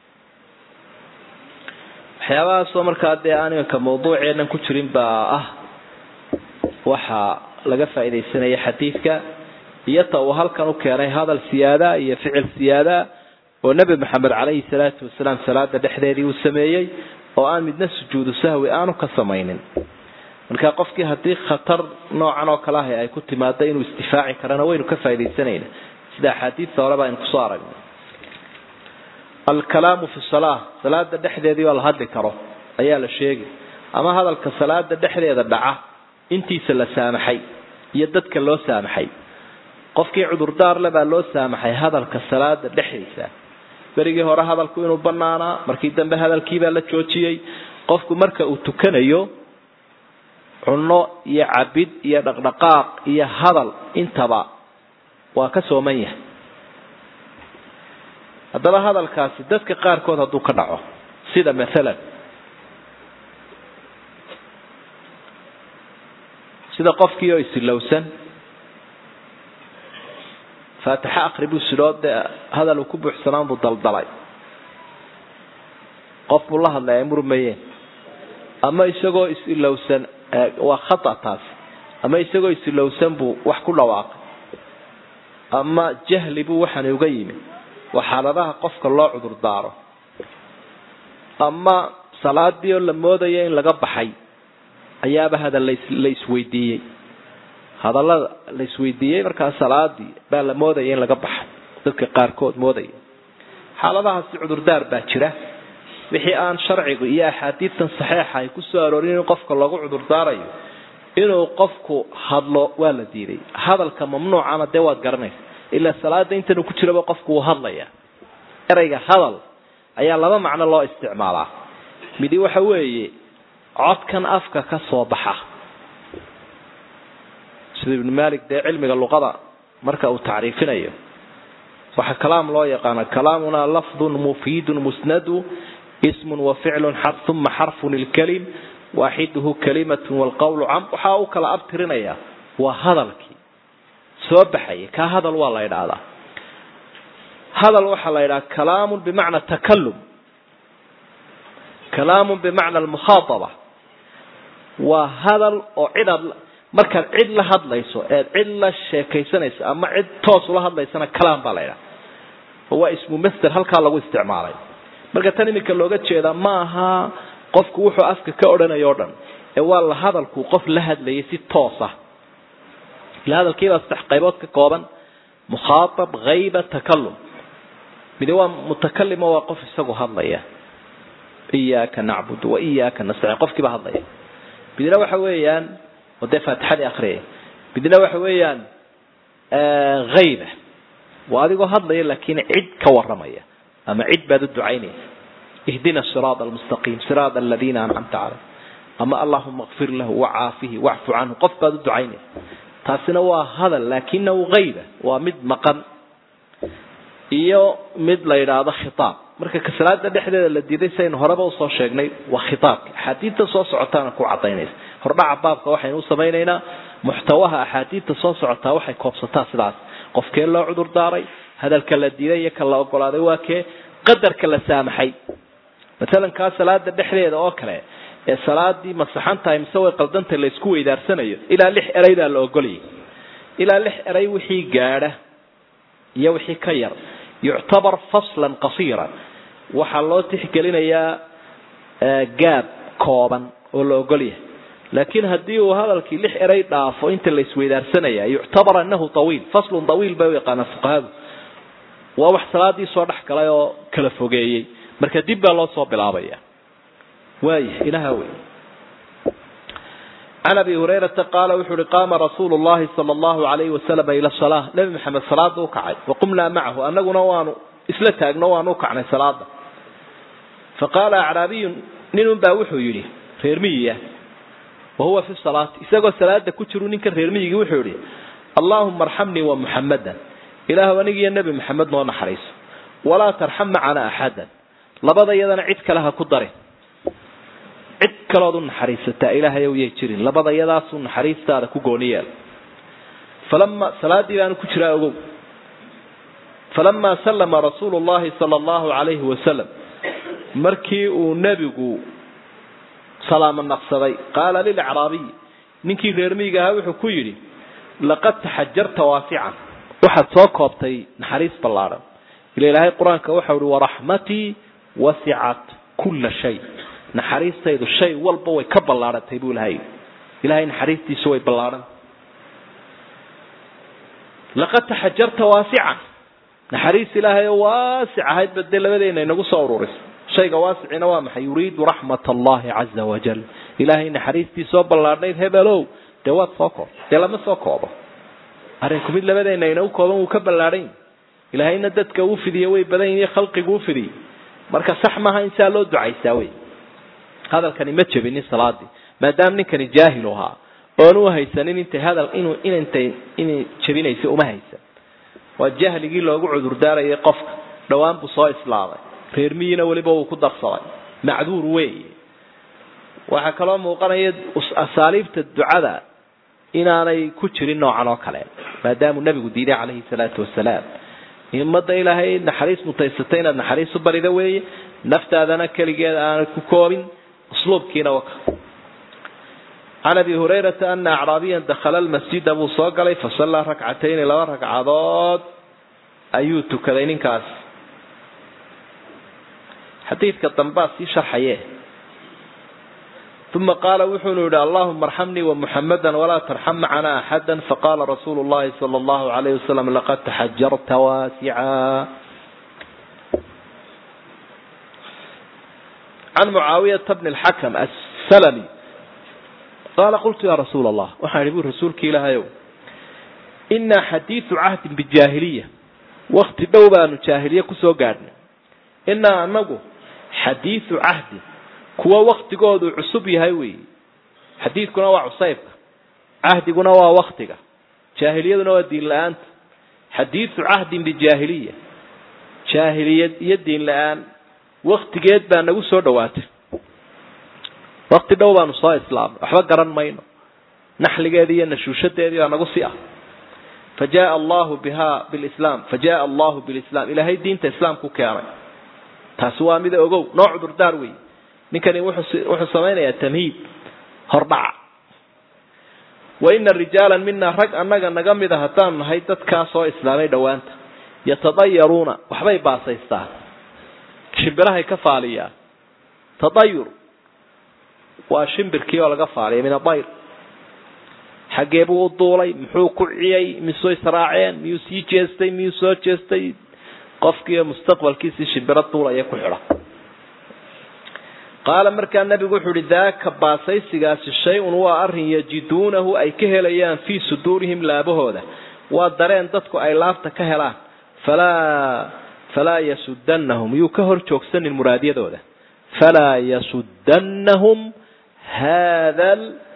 waxyaabahaasoo markaa dee aan iminka mawduuceenan ku jirin baa ah waxaa laga faaidaysanaya xadiidka iyo ta uu halkan u keenay hadal siyaada iyo ficil siyaada oo nebi maxamed calayhi salaatu wasalaam salaada dhexdeedii uu sameeyey oo aan midna sujuudu sahwi aanu ka samaynin marka qofkii haddii khatar noocan oo kale ahi ay ku timaado inuu isdifaaci karana waynu ka faaidaysanayna sida axaadiista horeba aynu kusoo aragnay alkalaamu fi salaa salaada dhexdeedii oo la hadli karo ayaa la sheegi ama hadalka salaada dhexdeeda dhaca intiisa la saamaxay iyo dadka loo saamaxay qofkii cudurdaar le baa loo saamaxay hadalka salaada dhexdiisa berigii hore hadalku inuu banaanaa markii dambe hadalkiibaa la joojiyey qofku marka uu tukanayo cunno iyo cabid iyo dhaqdhaqaaq iyo hadal intaba waa ka sooman yahay haddaba hadalkaasi dadka qaarkood hadduu ka dhaco sida maalan sida qofkii oo isilowsan faatixe akri buu sidhoo dee hadal uu ku buuxsanaan buu daldalay qof buu la hadlay ay murmayeen ama isagoo is-ilowsan waa khata taasi ama isagoo is-ilowsan buu wax ku dhawaaqay ama jahli buu waxani uga yimi waa xaaladaha qofka loo cudur daaro ama salaadii oo la moodayo in laga baxay ayaaba hadal la isweydiiyey hadallada la isweydiiyey markaa salaadii baa la moodaya in laga baxay dadka qaarkood moodaya xaaladahaasi cudurdaar baa jira wixii aan sharcigu iyo axaadiidtan saxeixa ay kusoo aroorin in qofka loogu cudurdaarayo inuu qofku hadlo waa la diiday hadalka mamnuucana dee waad garanaysa ilaa salaada intan ku jiraba qofku wuu hadlaya ereyga hadal ayaa laba macno loo isticmaalaa midi waxa weeye codkan afka ka soo baxa sida ibnu malik dee cilmiga luqada marka uu tacriifinayo waxaa kalaam loo yaqaana kalaamuna lafdun mufiidun musnadu ismun wa ficlun uma xarfun ilkalim waaxiduhu kalimatun walqawlu cam waxaa u kala abtirinaya waa hadalkii soo baxaya kaa hadal waa la idhaahdaa hadal waxaa la yidhaha kalaamun bimacna takalum kalaamun bimacna almukhaataba waa hadal oo cidaad markaad cid la hadlayso eed cid la sheekaysanayso ama cid toos ula hadlaysana kalaam baa la ydhaha oo waa ismu master halkaa lagu isticmaalay marka tan iminka looga jeedaa ma aha qofku wuxuu afka ka odhanayo o dhan ee waa la hadalku qof la hadlayay si toos ah ila hadalkiibaa saddex qaybood ka kooban mukhaatab hayba takalum midi waa mutakalimo waa qof isagu hadlaya iyaaka nacbud wa iyaaka nastaciin qofkiiba hadlaya midna waxa weeyaan oo dee faatixadii akriyay midna waxa weeyaan hayba waa adigoo hadlaya laakiin cid ka waramaya ama cid baad u ducaynaysa ihdina siraada almustaqiim siraada aladiina ancamta caleyh ama allahuma kfir lahu wacaafihi wacfu canhu qof baad u ducaynaysa taasina waa hadal laakinahu hayba waa mid maqan iyo mid la yidhaahdo khitaab marka kasalaada dhexdeeda la diiday saynu horeba usoo sheegnay waa khitaabka axaadiidta soo socotaana ku cadaynaysa hordhaca baabka waxaynu u samaynaynaa muxtawaha axaadiidta soo socotaa waxay koobsataa sidaas qofkee loo cudur daaray hadalka la diiday iyo ka la ogolaaday waa kee qadarka la saamaxay maalan kaa salaada dhexdeeda oo kale ee salaadii masaxan tahay mise way qaldantay la isku weydaarsanayo ilaa lix eraydaa la ogolayay ilaa lix eray wixii gaadha iyo wixii ka yar yuctabar faslan qasiiran waxaa loo tixgelinayaa gaab kooban oo la ogolyahay laakiin haddii uu hadalkii lix eray dhaafo inta la isweydaarsanaya yuctabar anahu awiil faslun awiil bay u yaqaanaa fuqahadu waa wax salaadii soo dhex galay oo kala fogeeyey marka dib baa loo soo bilaabaya waaya ilaha wey can abi hurayrata qaala wuxu uhi qaama rasuulu llahi sala allahu alayhi wasalama ila salaa nebi maxamed salaada u kacay waqumnaa macahu anaguna waanu isla taagno waanu ukacnay salaada faqaala acraabiyun ninun baa wuxuu yidhi reer miyiya wahuwa fi salaati isagoo salaada ku jiru ninkan reer miyigii wuxuu yihi allahuma arxamnii wa muxamadan ilaahw anigiiyo nebi maxamed noo naxariiso walaa tarxam macana axadan labada iyadana cid kale ha ku darin cid kalood u naxariisataa ilaahay ow yay jirin labada iyadaasu naxariistaada ku gooni yeel falama salaadii baanu ku jiraa ogow falamaa sallama rasuulu llahi sala allahu calayhi wasalam markii uu nebigu salaamo naqsaday qaala lilacraabiy ninkii reer miyiga ahaa wuxuu ku yidhi laqad taxajarta waasican waxaad soo koobtay naxariis ballaadhan ila ilaahay qur-aanka waxau ihi waraxmatii wasicat kulla shay naxariistaydu shay walba way ka ballaadhantay buu ilahay ilahay naxariistiisu way ballaadhan laqad taxajarta waasican naxariis ilaahay oo waasic ahayd ba dee labadeena inagu soo ururisay shayga waasicina waa maxay yuriidu raxmat allahi caza wajal ilaahay naxariistiisoo ballaadhnayd hebelow dee waad soo koob dee lama soo koobo arrinku mid labadeena inagu kooban wuu ka ballaadhan ilaahayna dadka uu fidiye way badan yihiin khalqigu u fidiyey marka sax maaha in saa loo ducaysaa wey hadalkani ma jebinin salaadii maadaama ninkani jaahilu ahaa oon u haysanin intay hadal inuu inantay inay jebinaysa uma haysan waa jahligii loogu cudurdaarayay qofka dhowaan buu soo islaamay reer miyina weliba wuu ku darsaday macduur weeye waxaa kaloo muuqanaya asaaliibta ducada inaanay ku jirin noocan oo kale maadaamuu nabigu diiday calayhi salaatu wasalaam ummadda ilaahay naxariis mutaysatay inaad naxariis u barida weeye naftaadana keligeed aanad ku koobin usluubkiina waka can abi hurayrata ana acraabiyan dakhala lmasjida buu soo galay fasallaa rakcatayni laba ragcadood ayuu tukaday ninkaas xadiidka dambaa sii sharxaye uma qaala wuxuunu yihi allahuma arxamnii wamuxamada walaa tarxam macana axada faqala rasuulu llahi sala allahu alayh wasalam laqad taxajarta waasica can mucaawiyata bni lxakam assalami qaala qultu ya rasuula allah waxaan idhi bu rasuulka ilaahayow inaa xadiidu cahdin bijaahiliya wakti dhow baanu jaahiliye kusoo gaadhnay inaa anagu xadiidu cahdin kuwa waktigoodu cusub yahay weyi xadiidkuna waa cusaybka cahdiguna waa waktiga jaahiliyaduna waa diin la-aanta xadiidu cahdin bijaahiliya jaahiliyad iyo diin la-aan waktigeed baa nagu soo dhawaatay wakti dhow baanu soo islaamnay waxba garan mayno naxligeedii iyo nashuushadeedii baa nagu si ah fa jaaa allahu biha bilislaam fa jaaa allahu bilislam ilaahay diinta islaamku keenay taasi waa mida ogow noo cudurdaar wey ninkani wuxuu samaynayaa tamhiid hordhaca wa ina rijaala mina rag annaga naga mida haddaan nahay dadkaa soo islaamay dhowaanta yatadayaruuna waxbay baasaystaan shimbirahay ka faaliyaan tadayur waa shimbirkii oo laga faaliya min adayr xaggee buu u duulay muxuu ku ciyay misuu israaceen miyuu sii jeestay miyuu soo jeestay qofkiiyo mustaqbalkiisii shimbiro duulaya ku xidha qaala markaa nabigu wuxuu uhi daaka baasaysigaasi shay-un waa arrin yajiduunahu ay ka helayaan fii suduurihim laabahooda waa dareen dadku ay laabta ka helaan falaa falaa yasudanahum yuu ka hor joogsanin muraadyadooda falaa yasudanahum hada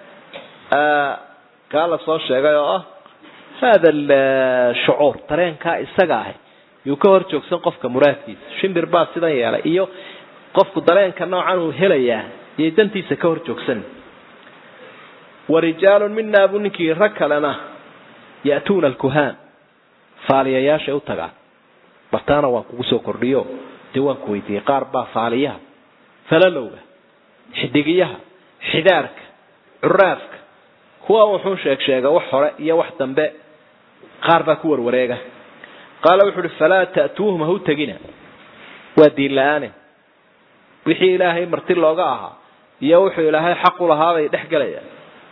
kaa la soo sheegay oo ah hada shucuur dareenkaa isaga ahi yuu ka hor joogsan qofka muraadkiisa shimbir baa sidan yeelay iyo qofku dareenka noocan uu helayaa iyo dantiisa ka hor joogsan wa rijaalun minaa buu ninkii rag kalena ya'tuuna alkuhaan faaliyayaashay u tagaan bartaana waan kugu soo kordhiyo dee waan ku weydiiyey qaar baa faaliyaha falalowga xidigiyaha xidaarka curaafka kuwa wuxuu sheeg sheega wax hore iyo wax dambe qaar baa ku warwareega qaala wuxu uhi falaa ta'tuuhum ha u tegina waa diin la-aane wixii ilaahay marti looga ahaa iyo wuxuu ilaahay xaq u lahaa bay dhex gelayaan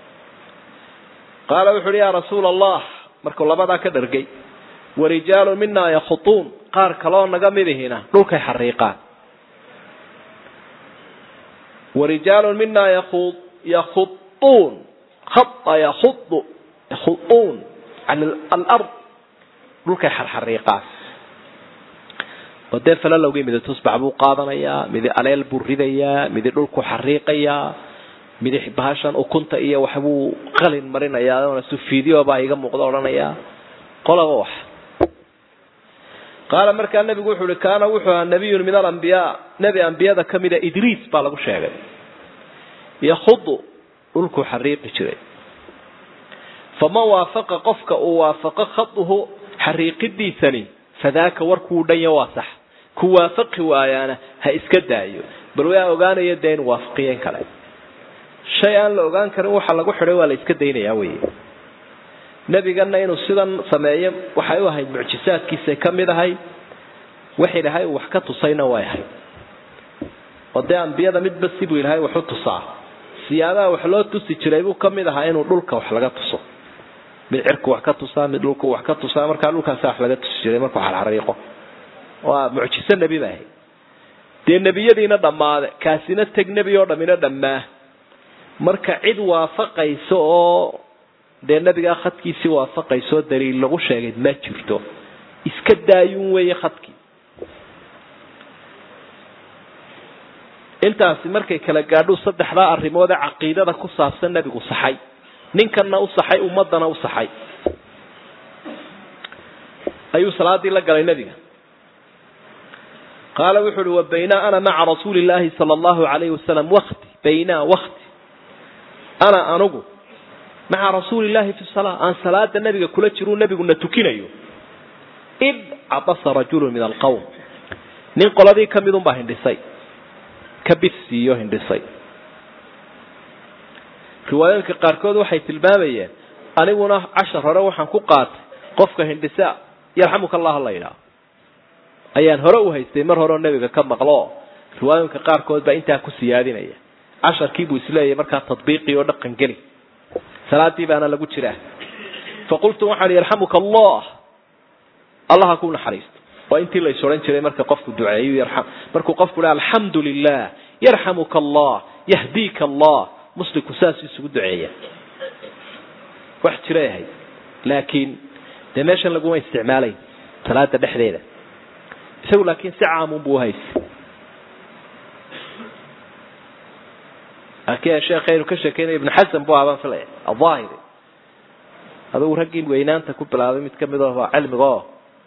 qaala wuxu uhi yaa rasuula allah markuu labadaa ka dhargay warijaalun minaa yakhutuun qaar kaloo naga midihina dhulkay xariiqaan warijaalun minaa yaku yakhuuun khata yahudu yakhuuun cala alard dhulkay xarxariiqaan oo dee falalowgii midi tusbax buu qaadanayaa midi aleel buu ridayaa midi dhulku xariiqayaa midi bahashan ukunta iyo waxbuu qalin marinayaa su video baa iga muuqda odhanayaa qolaba wax qaala markaa nabigu wuxu uhi kaana wuxuu ahaa nabiyun min alambiyaa nebi ambiyada kamida idriis baa lagu sheegay yakhudu dhulkuu xariiqi jiray faman waafaqa qofka uu waafaqo khaduhu xariiqidiisani fadaaka warkuu dhanya waa sax ku waafaqi waayaana ha iska daayo bal waa ogaanaya dee in waafaqiyen kale shay aan la ogaan karin waxa lagu xidhay waa la iska daynayaa wey nebigana inuu sidan sameeyo waxay u ahayd mucjisaadkiisay ka mid ahay wax ilaahay uu wax ka tusayna way ahayd oo dee ambiyada midba sibuu ilaahay wax u tusaa siyaabaha wax loo tusi jiray buu ka mid ahaa inuu dhulka wax laga tuso mid cirku wax ka tusaa mid dhulku wax ka tusaa markaa dhulkaasa wax laga tusi jiray markuu xarxariiqo waa mucjiso nebi ba ahayd dee nebiyadiina dhammaade kaasina teg nebi oo dhammina dhammaa marka cid waafaqaysa oo dee nebigaa khadkiisii waafaqaysaoo daliil lagu sheegay ma jirto iska daayuun weeye khadkii intaasi markay kala gaadho saddexdaa arrimood ee caqiidada ku saabsan nebigu saxay ninkanna u saxay ummadana u saxay ayuu salaadii la galay nebiga qaala wuxu uhi wa baynaa ana maca rasuuli llaahi sala allahu alayhi wasalam wakti baynaa wakti ana anugu maca rasuuli llahi fi salaa aan salaada nebiga kula jiruu nebiguna tukinayo id cabasa rajulu min alqowm nin qoladii ka midun baa hindhisay ka bidsiiyo hindhisay riwaayooyinka qaarkood waxay tilmaamayeen aniguna cashar hore waxaan ku qaatay qofka hindhisa yarxamuka allah la yidhaah ayaan hore u haystay mar hore oo nebiga ka maqlo riwaayooyinka qaarkood baa intaa ku siyaadinaya casharkii buu isleeyahay markaa tadbiiqii oo dhaqan geli salaadii baana lagu jiraa faqultu waxaan yarxamuka allah allaha ku naxariisto waa intii la is odhan jiray marka qofku duceeyo yarxam markuu qofku dhaha alxamdu lilah yarxamuka allah yahdiika allah muslimku saas isugu duceeya wax jiray ahayd laakiin dee meeshan laguma isticmaalayn salaada dhexdeeda isagu laakiin si caamun buu uhaysay laakiin sheekhaynu ka sheekeynaya ibnu xasan buu aabaan filaya ahaahiri adugu raggii weynaanta ku bilaabay mid kamid ah waa cilmiga oo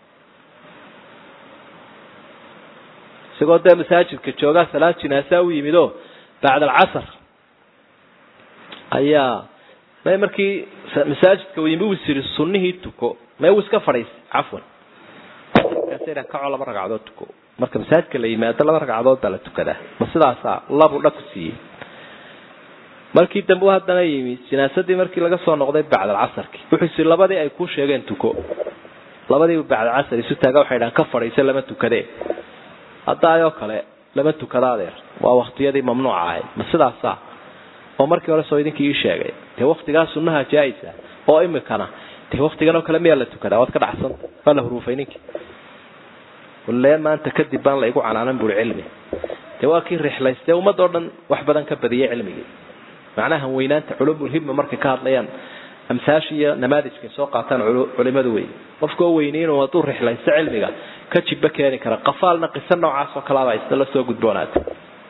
isagoo dee masaajidka joogaa salaad jinaasaa u yimid oo bacd alcasr ayaa may markii masaajidka u yimi is yiri sunnihii tuko may uu iska fadhiisay cafwan markaasa kaco laba ragcadood tuko marka masaajidka la yimaado laba ragcadood baa la tukadaa ma sidaasaa labu dha ku siiyey markii dambe u haddana yimi jinaasadii markii laga soo noqday bacdalcasarki wuxuu isi labadii ay kuu sheegeen tuko labadiiba bacdalcasar isu taaga waxay dhahan ka fadhiisa lama tukadee haddaayoo kale lama tukada adeer waa waktiyadii mamnuuca ahayd ma sidaasa oo markii hore soo idinkii ii sheegay dee waktigaa sunnaha jaa-isa oo imikana dee waktigan oo kale miyaa la tukadaa waad ka dhacsanta waa la huruufay ninkii walle maanta kadib baan la igu canaanan buri cilmi dee waa kii rixlaystee ummadoo dhan wax badan ka badiyay cilmigii macnaha weynaanta culumulhimma markay ka hadlayaan amsaasha iyo namaadijkay soo qaataan culimadu wey qofkoo weynay inuu hadduu rixlaysto cilmiga ka jibba keeni kara qafaalna qiso noocaas oo kalaaba isna la soo gudboonaatay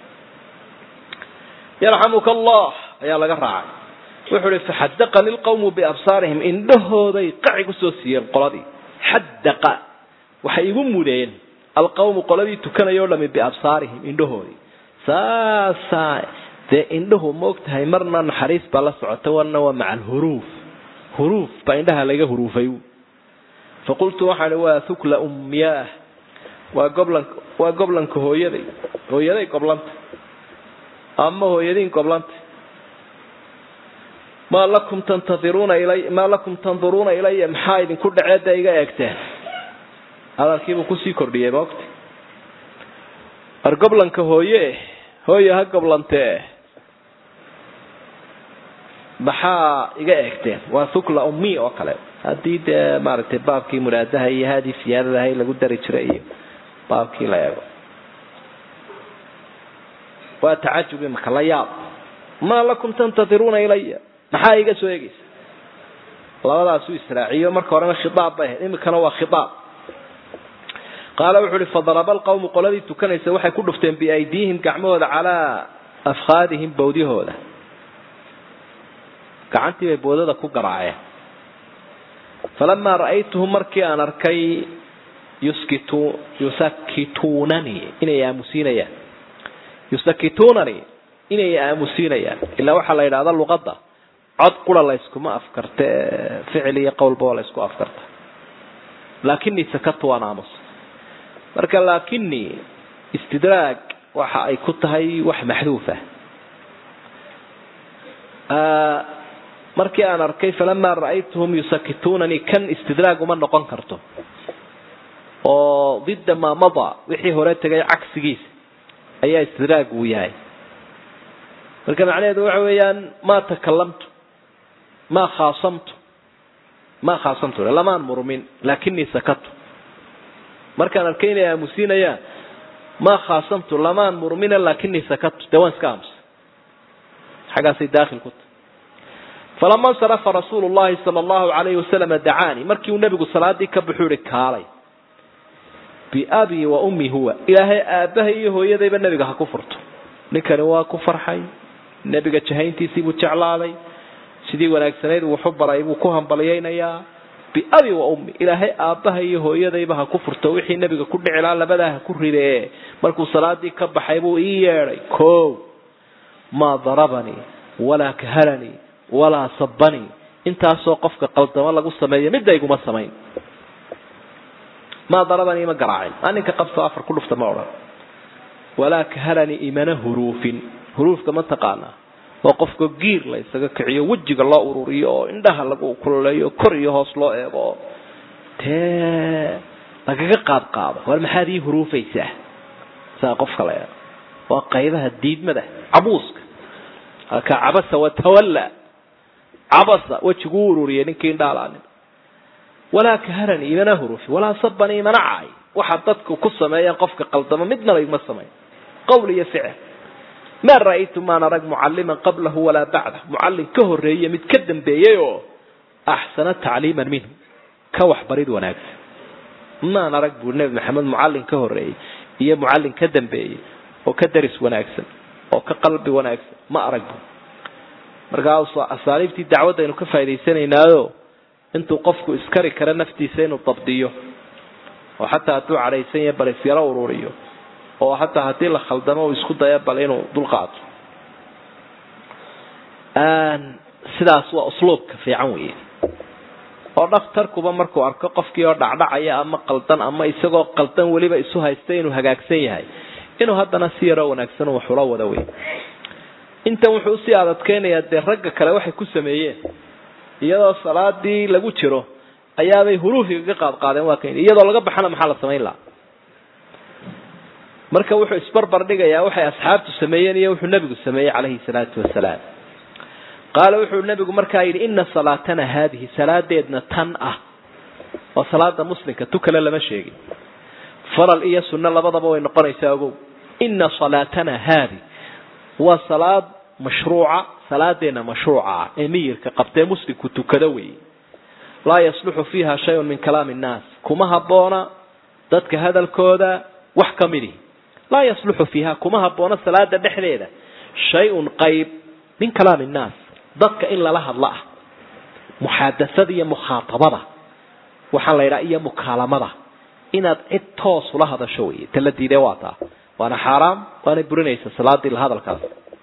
yarxamuka allah ayaa laga raacay wuxuu ihi faxadaqani lqawmu biabsaarihim indhahooday qaci kusoo siiyeen qoladii xadaqa waxay igu mudeen alqawmu qoladii tukanayoo dhami biabsaarihim indhahoodii saasaa dee indhahu maogtahay marna naxariis baa la socota warna waa maca alhuruuf huruuf baa indhaha laga huruufay faqultu waxaan waa hukla umyaah waa goblan waa goblanka hooyaday hooyaday goblanta ama hooyadiin goblanta maa lakum tantadiruuna ilay maa lakum tanduruuna ilaya maxaa idinku dhaceeda iga eegteen hadalkiibuu kusii kordhiyey maogta war goblanka hooye hooye ha goblantee maxaa iga eegteen waa hukla ummi oo kale haddii dee maaragtay baabkii muraadaha iyo haadii siyaadadahay lagu dari jiray iyo baabkii la eego waa tacajubi maka la yaab maa lakum tantadiruuna ilaya maxaa iga soo eegaysa labadaasuu israaciyo marka horena khiaab bay ahayd imikana waa khiaab qaala wuxu uhi fadaraba alqawmu qoladii tukanaysa waxay ku dhufteen biaydiihim gacmahooda calaa afkaadihim bawdyahooda gacantii bay boodada ku garaaceen falamaa ra'aytuhum markii aan arkay yuskitu yusakituunanii inay aamusiinayaan yusakituunanii inay aamusiinayaan ilaa waxaa la yidhahda luqadda cod qura la yskuma afkarta ficil iyo qowlba waa la ysku afkarta laakini sakatu waan aamusa marka laakini istidraag waxa ay ku tahay wax maxduufa markii aan arkay falamaa ra'aytuhum yusakituunanii kan istidraag uma noqon karto oo didda maa mada wixii hore tegay cagsigiisa ayaa istidraag uu yahay marka macnaheedu waxa weeyaan maa takalamtu maa khaasamtu maa khaasamtu lamaan murmin laakinii sakatu markaan arkay inay aamusiinayaan maa khaasamtu lamaan murmina laakinii sakatu dee waan iska aamusa xaggaasay daakhil ku tahay falama insarafa rasuulu llahi sala allahu alayhi wasalama dacaanii markii uu nebigu salaadii ka buxuu ihi kaalay biabii wa ummi huwa ilaahay aabbahay iyo hooyadayba nebiga ha ku furto ninkani waa ku farxay nebiga jahayntiisii buu jeclaaday sidii wanaagsanayd wuxu baray buu ku hambalyaynayaa biabi wa ummi ilaahay aabbaha iyo hooyadayba ha ku furto wixii nebiga ku dhici lahaa labadaa ha ku ridee markuu salaadii ka baxay buu ii yeedhay ko maa darabanii walaa kahalanii walaa sabanii intaasoo qofka qaldamo lagu sameeyo midda iguma samayn maa darabanii ma garaacin aninka qabto afar ku dhufta ma odhan walaa kahalanii imana huruufin huruufka ma taqaanaa oo qofka giir la isaga kiciyo wejiga loo ururiyo oo indhaha lagu kululeeyo kor iyo hoos loo eego oo dee lagaga qaad qaado war maxaad ii huruufaysaa saa qofka la eego waa qaybaha diidmada cabuuska halkaa cabasa watawalla cabasa wejiguu ururiyay ninkii indhaalaanin walaa kaharani imana huruufi walaa sabani imana caay waxaa dadku ku sameeyaan qofka qaldamo midnaba igma samayn qowl iyo ficil ma ra'aytu maan arag mucalliman qablahu walaa bacdah mucallin ka horeeye mid ka dambeeyey oo axsana tacliiman minhu ka waxbarid wanaagsan maan arag buu nebi maxamed mucallin ka horeeyey iyo mucallin ka dambeeyey oo ka daris wanaagsan oo ka qalbi wanaagsan ma arag bu markaa asaaliibtii dacwadda aynu ka faa'idaysanaynaayo intuu qofku iskari karo naftiisa inuu dabdiyo oo xataa hadduu cadhaysan yahay bal isyaro ururiyo oo hataa haddii la khaldamo uu isku daya bal inuu dulqaato sidaas waa usluubka fiican weeye oo dhakhtarkuba markuu arko qofkii oo dhacdhacaya ama qaldan ama isagoo qaldan weliba isu haysta inuu hagaagsan yahay inuu haddana si yaroo wanaagsan waxula wada wey intan wuxuu usii adadkeynayaa dee ragga kale waxay ku sameeyeen iyadoo salaadii lagu jiro ayaabay huruufiga ka qaad qaadeen waa kan iyadoo laga baxana maxaa la samayn lahaa marka wuxuu isbarbar dhigayaa waxay asxaabtu sameeyeen iyo wuxuu nebigu sameeyey calayhi salaatu wasalaam qaala wuxuu nebigu markaa yidhi ina salaatana haadihi salaadeedna tan ah waa salaada muslimka tu kale lama sheegin faral iyo sunno labadaba way noqonaysaa ogow ina salaatana haadi waa salaad mashruuca salaadeena mashruuca ee miyirka qabtee muslimku tukado weeye laa yasluxu fiiha shayun min kalaami innaas kuma habboona dadka hadalkooda wax ka midihi laa yasluxu fiiha kuma habboona salaada dhexdeeda shay-un qayb min kalaami innaas dadka in lala hadlo ah muxaadasada iyo mukhaatabada waxaa la yidhaha iyo mukaalamada inaad cid toos ula hadasho wey ta la diidee waa taa waana xaaraam waana burinaysa salaadii la hadalkaas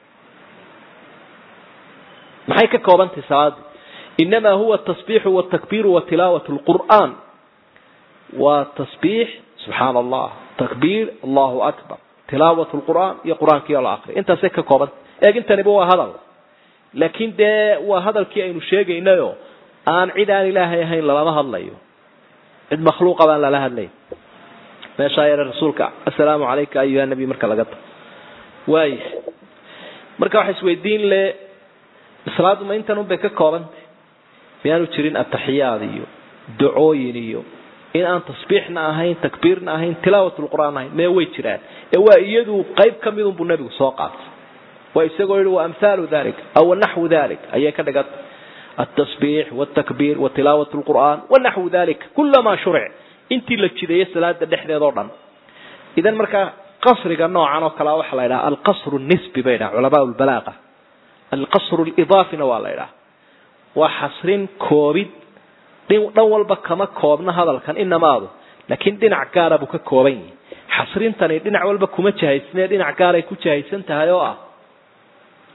maxay ka koobantahay salaadii inamaa huwa tasbiixu watakbiiru wa tilaawat lqur'aan waa tasbiix subxaana allah takbiir allahu akbar tilaawat lqur'aan iyo qur-aankiio la akriya intaasay ka koobanta eeg intaniba waa hadal laakiin dee waa hadalkii aynu sheegaynayo aan cid aan ilaahay ahayn lalama hadlayo cid makhluuqa baan lala hadlayn meeshaa yare rasuulka assalaamu calayka ayuha nabi marka laga tago waaya marka waxa isweydiin le salaadu ma intan unbay ka koobantay miyaanu jirin ataxiyaad iyo ducooyin iyo in aan tasbiixna ahayn takbiirna ahayn tilaawat lqur'aan ahayn mee way jiraan ee waa iyadu qayb ka midun buu nebigu soo qaatay waa isagoo yihi wa amhaalu dalik aw naxwu dalik ayay ka dhiganta التصبيح والتكبير وتلاوة القرآن ونحو ذلك كل ما شرع انت لجديه صلاة دحديد oo dhan idan marka qasriga noocan oo kala waxa la yiraahdaa al-qasr an-nisbi bayna ulama al-balagha al-qasr al-idafi waa la yiraahdaa waa xasrin koobid dhan walba kama koobna hadalkan inamaadu laakiin dhinac gaar ah buu ka kooban yahay xasrintani dhinac walba kuma jahaysnee dhinac gaar ay ku jahaysan tahay oo ah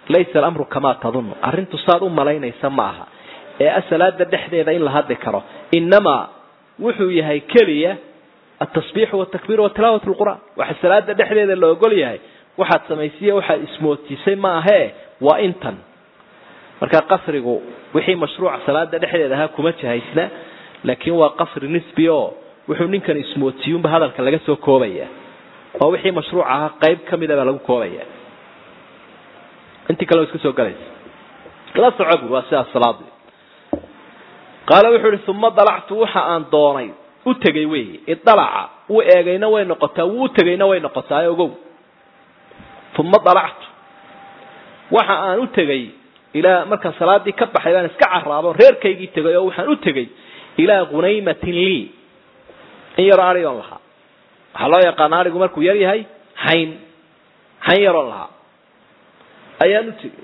laysa alamru kamaa tadunnu arrintu saad u malaynaysa ma aha ee asalaada dhexdeeda in la hadli karo inamaa wuxuu yahay keliya atasbiixu watakbiir watilaawat lqur'aan waxa salaada dhexdeeda la ogol yahay waxaad samaysiye waxaad ismoodsiisay ma ahee waa intan marka qasrigu wixii mashruuca salaada dhexdeeda ahaa kuma jahaysna laakiin waa qasri nisbi oo wuxuu ninkan ismoodsiiyunba hadalka laga soo koobaya oo wixii mashruuc ahaa qayb ka mida baa lagu koobaya intii kale iska soo galaysa la soco bur waa sidaas salaadii qaala wuxuu ihi uma dalactu waxa aan doonay u tegay wey idalaca wuu eegayna way noqotaa wuu utegayna way noqotaa ogow uma dalactu waxa aan u tegay ilaa markaan salaadii ka baxay baan iska caraabo reerkaygii tegay oo waxaan u tegay ilaa hunaymatin lii in yaroo arigoon lahaa waxaa loo yaqaana arigu markuu yar yahay hayn hayn yaroon lahaa ayaan u tegay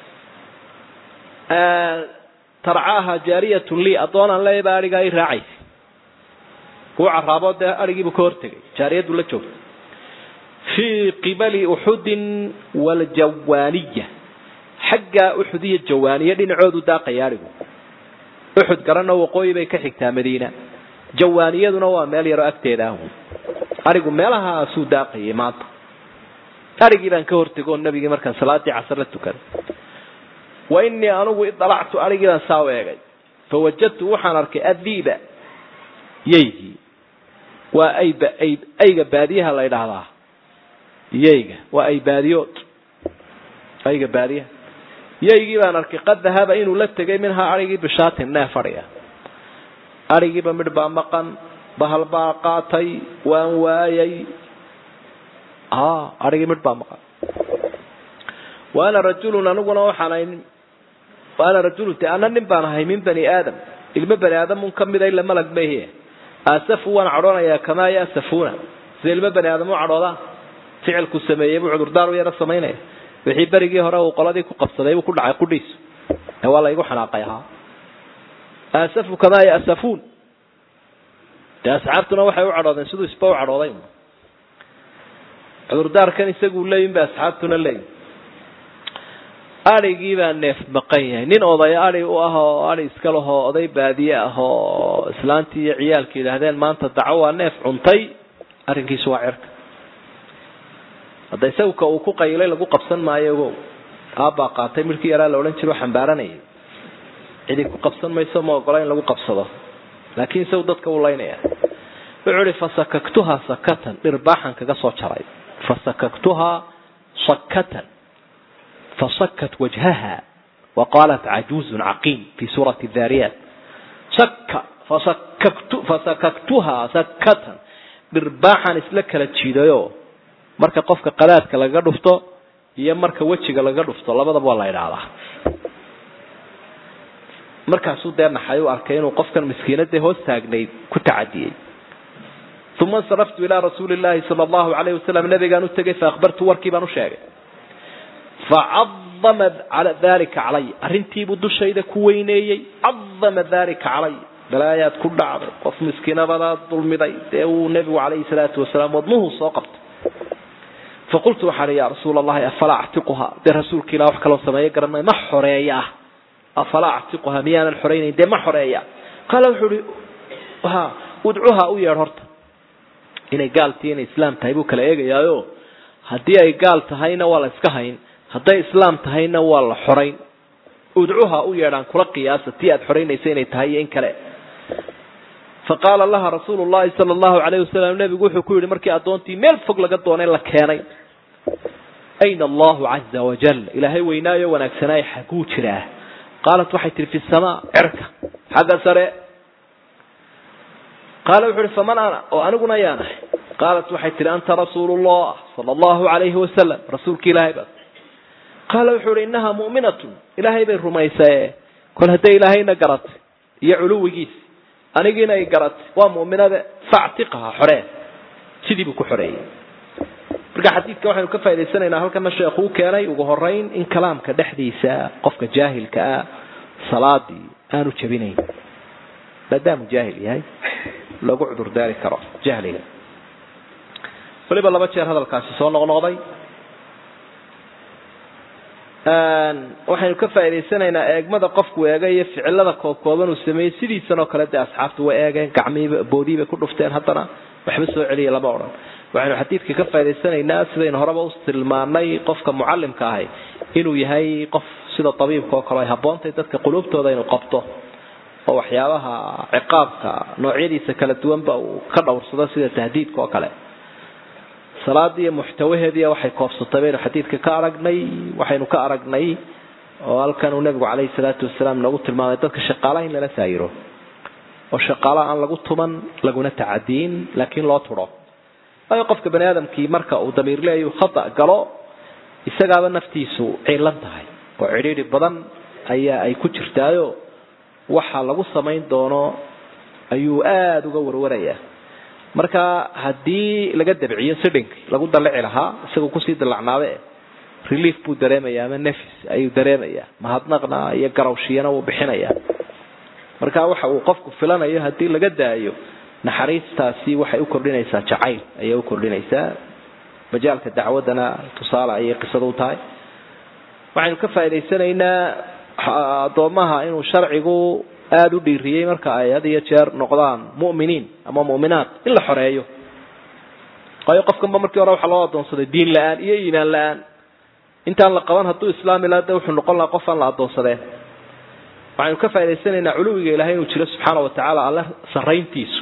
tarcaaha jaariyatun lii addoonaan leeya baa arigaa i raacaysa wuu caraabo dee arigiibuu ka hortegay jaariyaddu la joogta fii qibali uxudin waljawaaniya xagga uxud iyo jawaaniya dhinacoodu daaqaya arigu uxud garana waqooyi bay ka xigtaa madiina jawaaniyaduna waa meel yaroo agteeda ah arigu meelahaasuu daaqayay maanta arigii baan ka hortego oo nabigii markaan salaadii casar la tukaday wa inii anugu idalactu arigii baan saa u eegay fawajadtu waxaan arkay adiiba yeygii waa ayb ayb ayga baadiyaha la ydhaahdaa yeyga waa ay baadiyood ayga baadiyaha yeygii baan arkay qad dahaba inuu la tegay minhaa arigii bishaatin neef adhiga arigiiba midh baa maqan bahal baa qaatay waan waayay arigii midh baa maqan wa ana rajulun aniguna waxaan ahay wa ana rajulun te ana nin baan ahay min bani aadam ilmo bani aadamun ka mida ila malag mahe asafu waan cadhoonayaa kamaa yasafuuna sida ilmo bani aadam u cadhoodaan ficilku sameeyey buu cudurdaar u yaro samaynaya wixii berigii hore uu qoladii ku qabsaday buu ku dhacay qudhiisu ee waa laygu xanaaqay ahaa asafu kamaa yasafuun dee asxaabtuna waxay u cadhoodeen siduu isba u cadhooday cudurdaarkan isaguu leeyin ba asxaabtuna leeyin adrigii baa neef maqan yahay nin oday adi u ah oo adi iska lahoo oday baadiye ah oo islaantii iyo ciyaalka yidhaahdeen maanta daco waa neef cuntay arrinkiisu waa cirka hadda isagka uu ku qaylay lagu qabsan maayo ogow aabbaa qaatay midhkii yaraa la odhan jiro xambaaranayay cidi ku qabsan mayso ma ogola in lagu qabsado laakiin isagu dadka uu laynaya wuxuu ihi fasakaktuhaa sakatan dhirbaaxan kaga soo jaray fasakaktuhaa sakatan fasakat wajhaha waqaalat cajuuzun caqiim fi suurati dhaariyaat saka fasakaktu fasakaktuhaa sakatan dhirbaaxan isla kala jiidayo marka qofka qadaadka lagaga dhufto iyo marka wejiga lagaga dhufto labadaba waa la idhaahdaa markaasuu dee naxay u arkay inuu qofkan miskiinadee hoos taagnayd ku tacadiyey uma insaraftu ilaa rasuuli llahi sala allahu alayh wasalam nabigaan u tegay faakbartu warkii baan u sheegay facadama dalika calay arrintiibuu dushayda ku weyneeyey cadama dalika calay balaayaad ku dhacday qof miskiinabadaad dulmiday dee uu nebigu calayhi salaatu wasalaam wadnuhu soo qabtay faqultu waxaan ya rasuula allahi afalaa actiquhaa dee rasuulka ilah wax kaloo sameeyo garan maayo ma xoreeya afalaa actiquhaa miyaanan xoraynayn dee ma xoreeya qaala wuxuu ihi ha udcuhaa u yeedh horta inay gaaltii inay islaam tahay buu kala eegayaayo haddii ay gaal tahayna waa la iska hayn hadday islaam tahayna waa la xorayn udcuhaa u yeedhaan kula qiyaasa tii aad xoraynaysa inay tahay iyo in kale faqaala laha rasuulu llahi sala allahu alayh wasalam nebigu wuxuu ku yidhi markii addoontii meel fog laga doonay la keenay ayna allahu caza wajal ilaahay weynaayo wanaagsanaayo xaguu jiraa qaalat waxay tihi fi samaa cerka xagga sare qaala wuxu uhi faman ana oo aniguna ayaan ahay qaalat waxay tihi anta rasuulu llah sala allahu alayhi wasalam rasuulki ilaahay baa qaala wuxuu ihi innahaa mu'minatun ilaahay bay rumaysae kol hadday ilaahayna garatay iyo culuwigiisi anigiina ay garatay waa mu'minade factiqaha xoree sidii buu ku xoreeyey marka xadiidka waxaynu ka faa'idaysanaynaa halkana sheekhu u keenay ugu horeyn in kalaamka dhexdiisa qofka jaahilka ah salaadii aanu jabinayn maadaamuu jaahil yahay lagu cudur daari karo jahliga weliba laba jeer hadalkaasi soo noqnoqday waxaynu ka faa'idaysanaynaa eegmada qofku eegay iyo ficilada koobkooban uu sameeyey sidiisan oo kale dee asxaabtu way eegeen gacmihiiba boodiibay ku dhufteen haddana waxba soo celiya lama odhan waxaynu xadiidka ka faa'idaysanaynaa sidaynu horeba u tilmaanay qofka mucallimka ahay inuu yahay qof sida tabiibka oo kale ay habboontahay dadka quluubtooda inuu qabto oo waxyaabaha ciqaabka noocyadiisa kala duwanba uu ka dhowrsado sida tahdiidka oo kale salaadii iyo muxtawaheediiy waxay koobsatay baynu xadiidka ka aragnay waxaynu ka aragnay oo halkan uu nabigu caleyhi salaatu wasalaam noogu tilmaamay dadka shaqaalaha in lala saayiro oo shaqaalaha aan lagu tuman laguna tacadiin laakiin loo turo waayo qofka bani aadamkii marka uu damiirleeyu khata galo isagaaba naftiisu ciilan tahay oo cidhiidhi badan ayaa ay ku jirtaayo waxa lagu samayn doono ayuu aada uga warwaraya marka haddii laga dabciyo sidhink lagu dalici lahaa isagoo kusii dalacnaabe relief buu dareemaya ama nefis ayuu dareemaya mahadnaqna iyo garawshiyana wuu bixinaya marka waxa uu qofku filanayo haddii laga daayo naxariistaasi waxay u kordhinaysaa jacayl ayay u kordhinaysaa majaalka dacwadana tusaale ayay qisada u tahay waxaynu ka faa'idaysanaynaa addoomaha inuu sharcigu aada u dhiiriyey marka ay had iyo jeer noqdaan mu'miniin ama mu'minaat in la xoreeyo waayo qofkanba markii hore waxaa loo adoonsaday diin la-aan iyo iimaan la-aan intaan la qaban hadduu islaami laha de wuxuu noqon lahaa qof aan la adoonsadeen waxaynu ka faa'idaysanaynaa culuwiga ilahay inuu jiro subxaana wa tacaala alle sarrayntiisu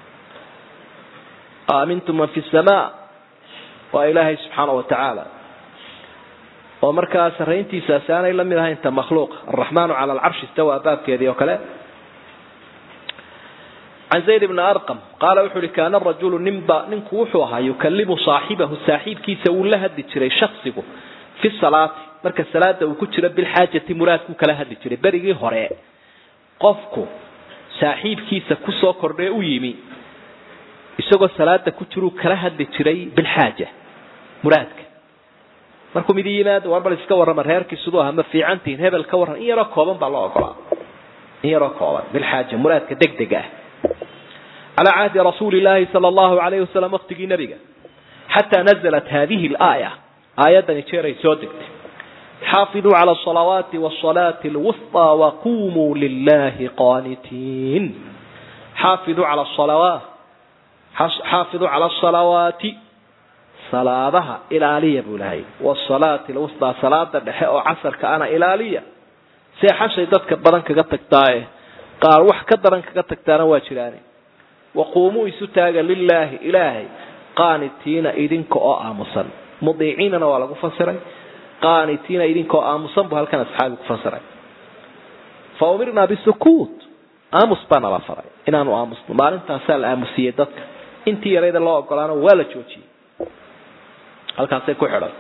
aamintum man fi samaa waa ilaahay subxaana wa tacaala oo markaa sarrayntiisaasi aanay la mid ahayn ta makhluuqa alraxmaanu cala alcarshi istawa baabkeedii oo kale can zayd bni arqam qaala wuxu uhi kaana rajulu ninba ninku wuxuu ahaa yukalimu saaxibahu saaxiibkiisa wuu la hadli jiray shaksigu fi salaati marka salaada uu ku jiro bilxaajati muraadkuu kala hadli jiray berigii hore qofku saaxiibkiisa kusoo kordhee u yimi isagoo salaada ku jiruu kala hadli jiray bilxaaja muraadka markuu midi yimaado war bal iska warrama reerkii siduu aha ma fiicantihin hebel ka warran in yaroo kooban baa loo ogolaa in yaroo kooban bilxaaja muraadka degdega ah calaa cahdi rasuuli illaahi sala allahu alayhi wasalam waqtigii nabiga xataa nazalat hadihi alaaya aayadani jeeray soo degtay xaafiduu cala asalawaati wasalaati alwusطaa waqumuu lilahi qaanitiin xaafiduu cala asalawaat xaafiduu cala asalawaati salaadaha ilaaliya buu lahay wasalaati alwusطaa salaada dhexe oo casarka ana ilaaliya see xashay dadka badan kaga tagtaaye qaar wax ka daran kaga tagtaana waa jiraane waquumuu isu taaga lilaahi ilaahay qaanitiina idinka oo aamusan mudiiciinana waa lagu fasiray qaanitiina idinka oo aamusan buu halkan asxaabi ku fasiray fa umirnaa bisukuut aamus baana la faray inaanu aamusno maalintaasaa la aamusiyey dadka intii yarayda loo ogolaano waa la joojiyey halkaasay ku xidhan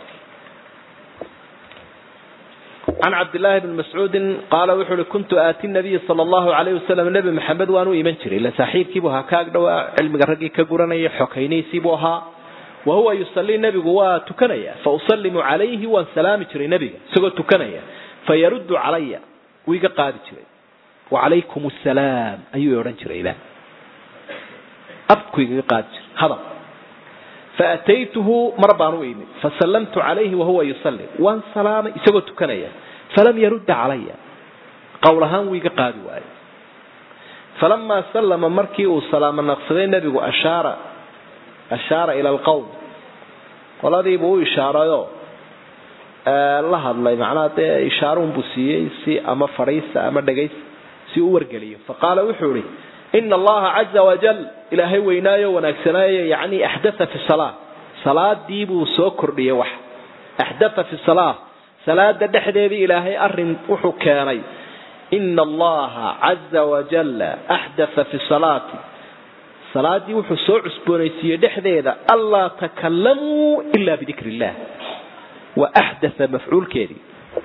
can cabdillaahi bni mascuudin qaala wuxuu uhi kuntu aati nabiya sala allahu alayhi wasalam nebi maxamed waan u iman jiray ila saaxiibkiibuu ahaa kaag dhowaa cilmiga raggii ka guranaya xokaynaysiibuu ahaa wa huwa yusallii nebigu waa tukanaya fa usallimu calayhi waan salaami jiray nebiga isagoo tukanaya fa yaruddu calaya wuu iga qaadi jiray wacalaykum assalaam ayuu odhan jiray ilah abku igaga qaadi jiray hadal faataytuhu mar baan u imid fasallamtu calayhi wahuwa yusalli waan salaamay isagoo tukanaya falam yarudda calaya qowl ahaan wuu iga qaadi waayo falamaa sallama markii uu salaamo naqsaday nebigu ashaara ashaara ila alqowm qoladiibuu u ishaarayoo la hadlay macnaha dee ishaaruunbuu siiyey si ama fadhiista ama dhegaysta si u wargeliyo faqaala wuxuu ihi ina allaha caza wajal ilaahay weynaayo wanaagsanaayo yani axdaa fi salaa salaadii buu soo kordhiyey wax axdaa fi salaa salaada dhexdeedii ilaahay arin wuxuu keenay ina allaha caza wajala axdaa fi salaati salaadii wuxuu soo cusboonaysiiyey dhexdeeda anlaa takalamuu ila bidikr illah wa axdaa mafcuulkeedii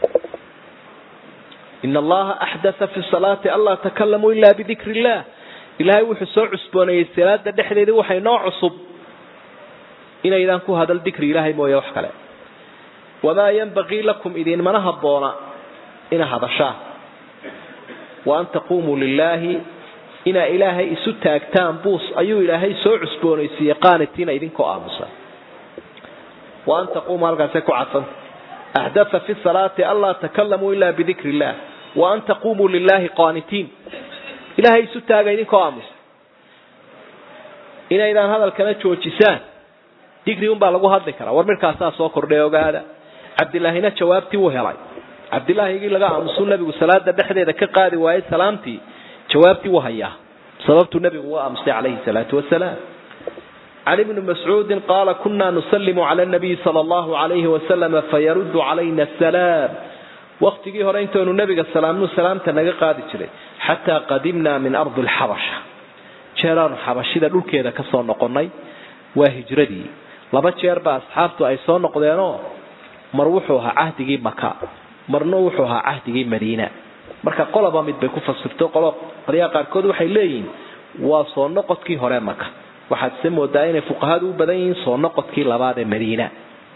ina allaha axdaa fi salaati anlaa takalamuu ila bidikr illah ilaahay wuxuu soo cusbooneeyey salaada dhexdeedii waxay noo cusub inaydaan ku hadal dikri ilaahay mooye wax kale wamaa yanbagii lakum idinmana habboona ina hadashaan wa an taquumuu lilaahi inaa ilaahay isu taagtaan buus ayuu ilaahay soo cusboonaysiiyey qaanitiina idinkoo aamusan wa an taquumuu halkaasay ku cadsanta axdatha fi salaati anlaa takalamuu ilaa bidikri illah wa an taqumuu lilahi qaanitiin ilahay isu taaga idinkoo aamusa inaydaan hadalkana joojisaan digri un baa lagu hadli karaa war midkaasaa soo kordhay ogaada cabdilaahina jawaabtii uu helay cabdilaahigii laga aamusuu nabigu salaada dhexdeeda ka qaadi waayey salaamtii jawaabtii uu hayaa sababtuu nabigu u aamusay calayhi salaatu wasalaam can ibni mascuudin qaala kunaa nusalimu cala nabiyi sala allahu alayhi wasalama fayaruddu calayna asalaam waktigii hore intaynu nabiga salaamnu salaamta naga qaadi jiray xataa qadimnaa min ardi lxabasha jeeraanu xabashida dhulkeeda ka soo noqonnay waa hijradii laba jeer baa asxaabtu ay soo noqdeenoo mar wuxuu ahaa cahdigii maka marna wuxuu ahaa cahdigii madiina marka qoloba mid bay ku fasirto qolo qolyaha qaarkood waxay leeyihiin waa soo noqodkii hore maka waxaad se moodaa inay fuqahadu u badan yihiin soo noqodkii labaad ee madiina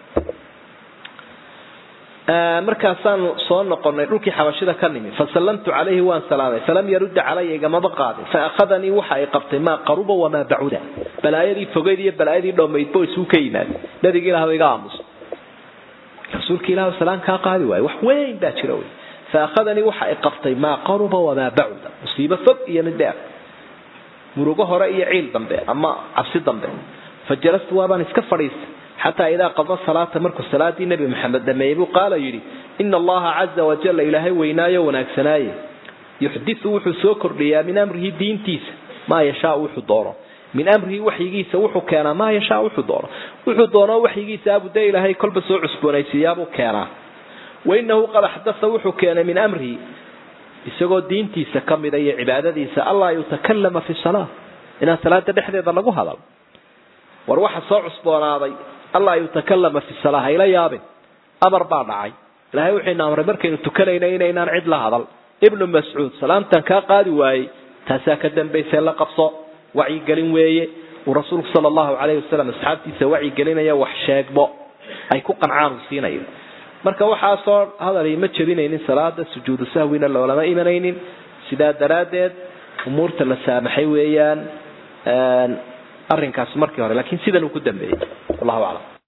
markaasaanu soo noqonay dhulkii xabashida ka nimi fasallamtu calayhi waan salaamay falam yarudda calaya igamaba qaadin faakhadanii waxa ay qabtay maa qaruba wamaa bacuda balaayadii fogeyd iyo balaayadii dhomaydbo isuu ka yimaada nabiga ilaah iga aamusa rasuulka ilah salaan kaa qaadi waayo wax weyn baa jira wy faakhadanii waxa ay qabtay maa qaruba wamaa bacuda musiibo fog iyo mid dheer murugo hore iyo ciil dambe ama cabsi dambe fajalastu waabaan iska fadhiistay xataa idaa qada salaata markuu salaadii nebi maxamed dhameeyey buu qaala yidhi ina allaha caza wajalla ilaahay weynaayo wanaagsanaaye yuxdiu wuxuu soo kordhiyaa min amrihi diintiisa maa yashaa wuxuu doono min amrihi waxyigiisa wuxuu keenaa maa yashaa wuxuu doono wuxuu doono waxyigiisa abude ilaahay kolba soo cusboonaysiiyaabuu keenaa wainahu qad axdaa wuxuu keenay min amrihi isagoo diintiisa ka mida iyo cibaadadiisa allaa yutakalama fi salaa inaan salaada dhexdeeda lagu hadal war waxa soo cusboonaaday allaa yutakalama fi salaa hayla yaabin amar baa dhacay ilahay wuxuuna amray markaynu tukanayna inaynaan cid la hadal ibnu mascuud salaamtan kaa qaadi waayey taasaa ka dambaysee la qabso wacyigelin weeye uu rasuulku sala allahu calayhi wasalam asxaabtiisa wacyigelinaya wax sheegbo ay ku qancaan uu siinayo marka waxaasoo hadalay ma jebinaynin salaada sujuudu sahwina loolama imanaynin sidaa daraaddeed umuurta la saamaxay weeyaan arrinkaasi markii hore lakiin sidan uu ku dambeeyey wallahu aclam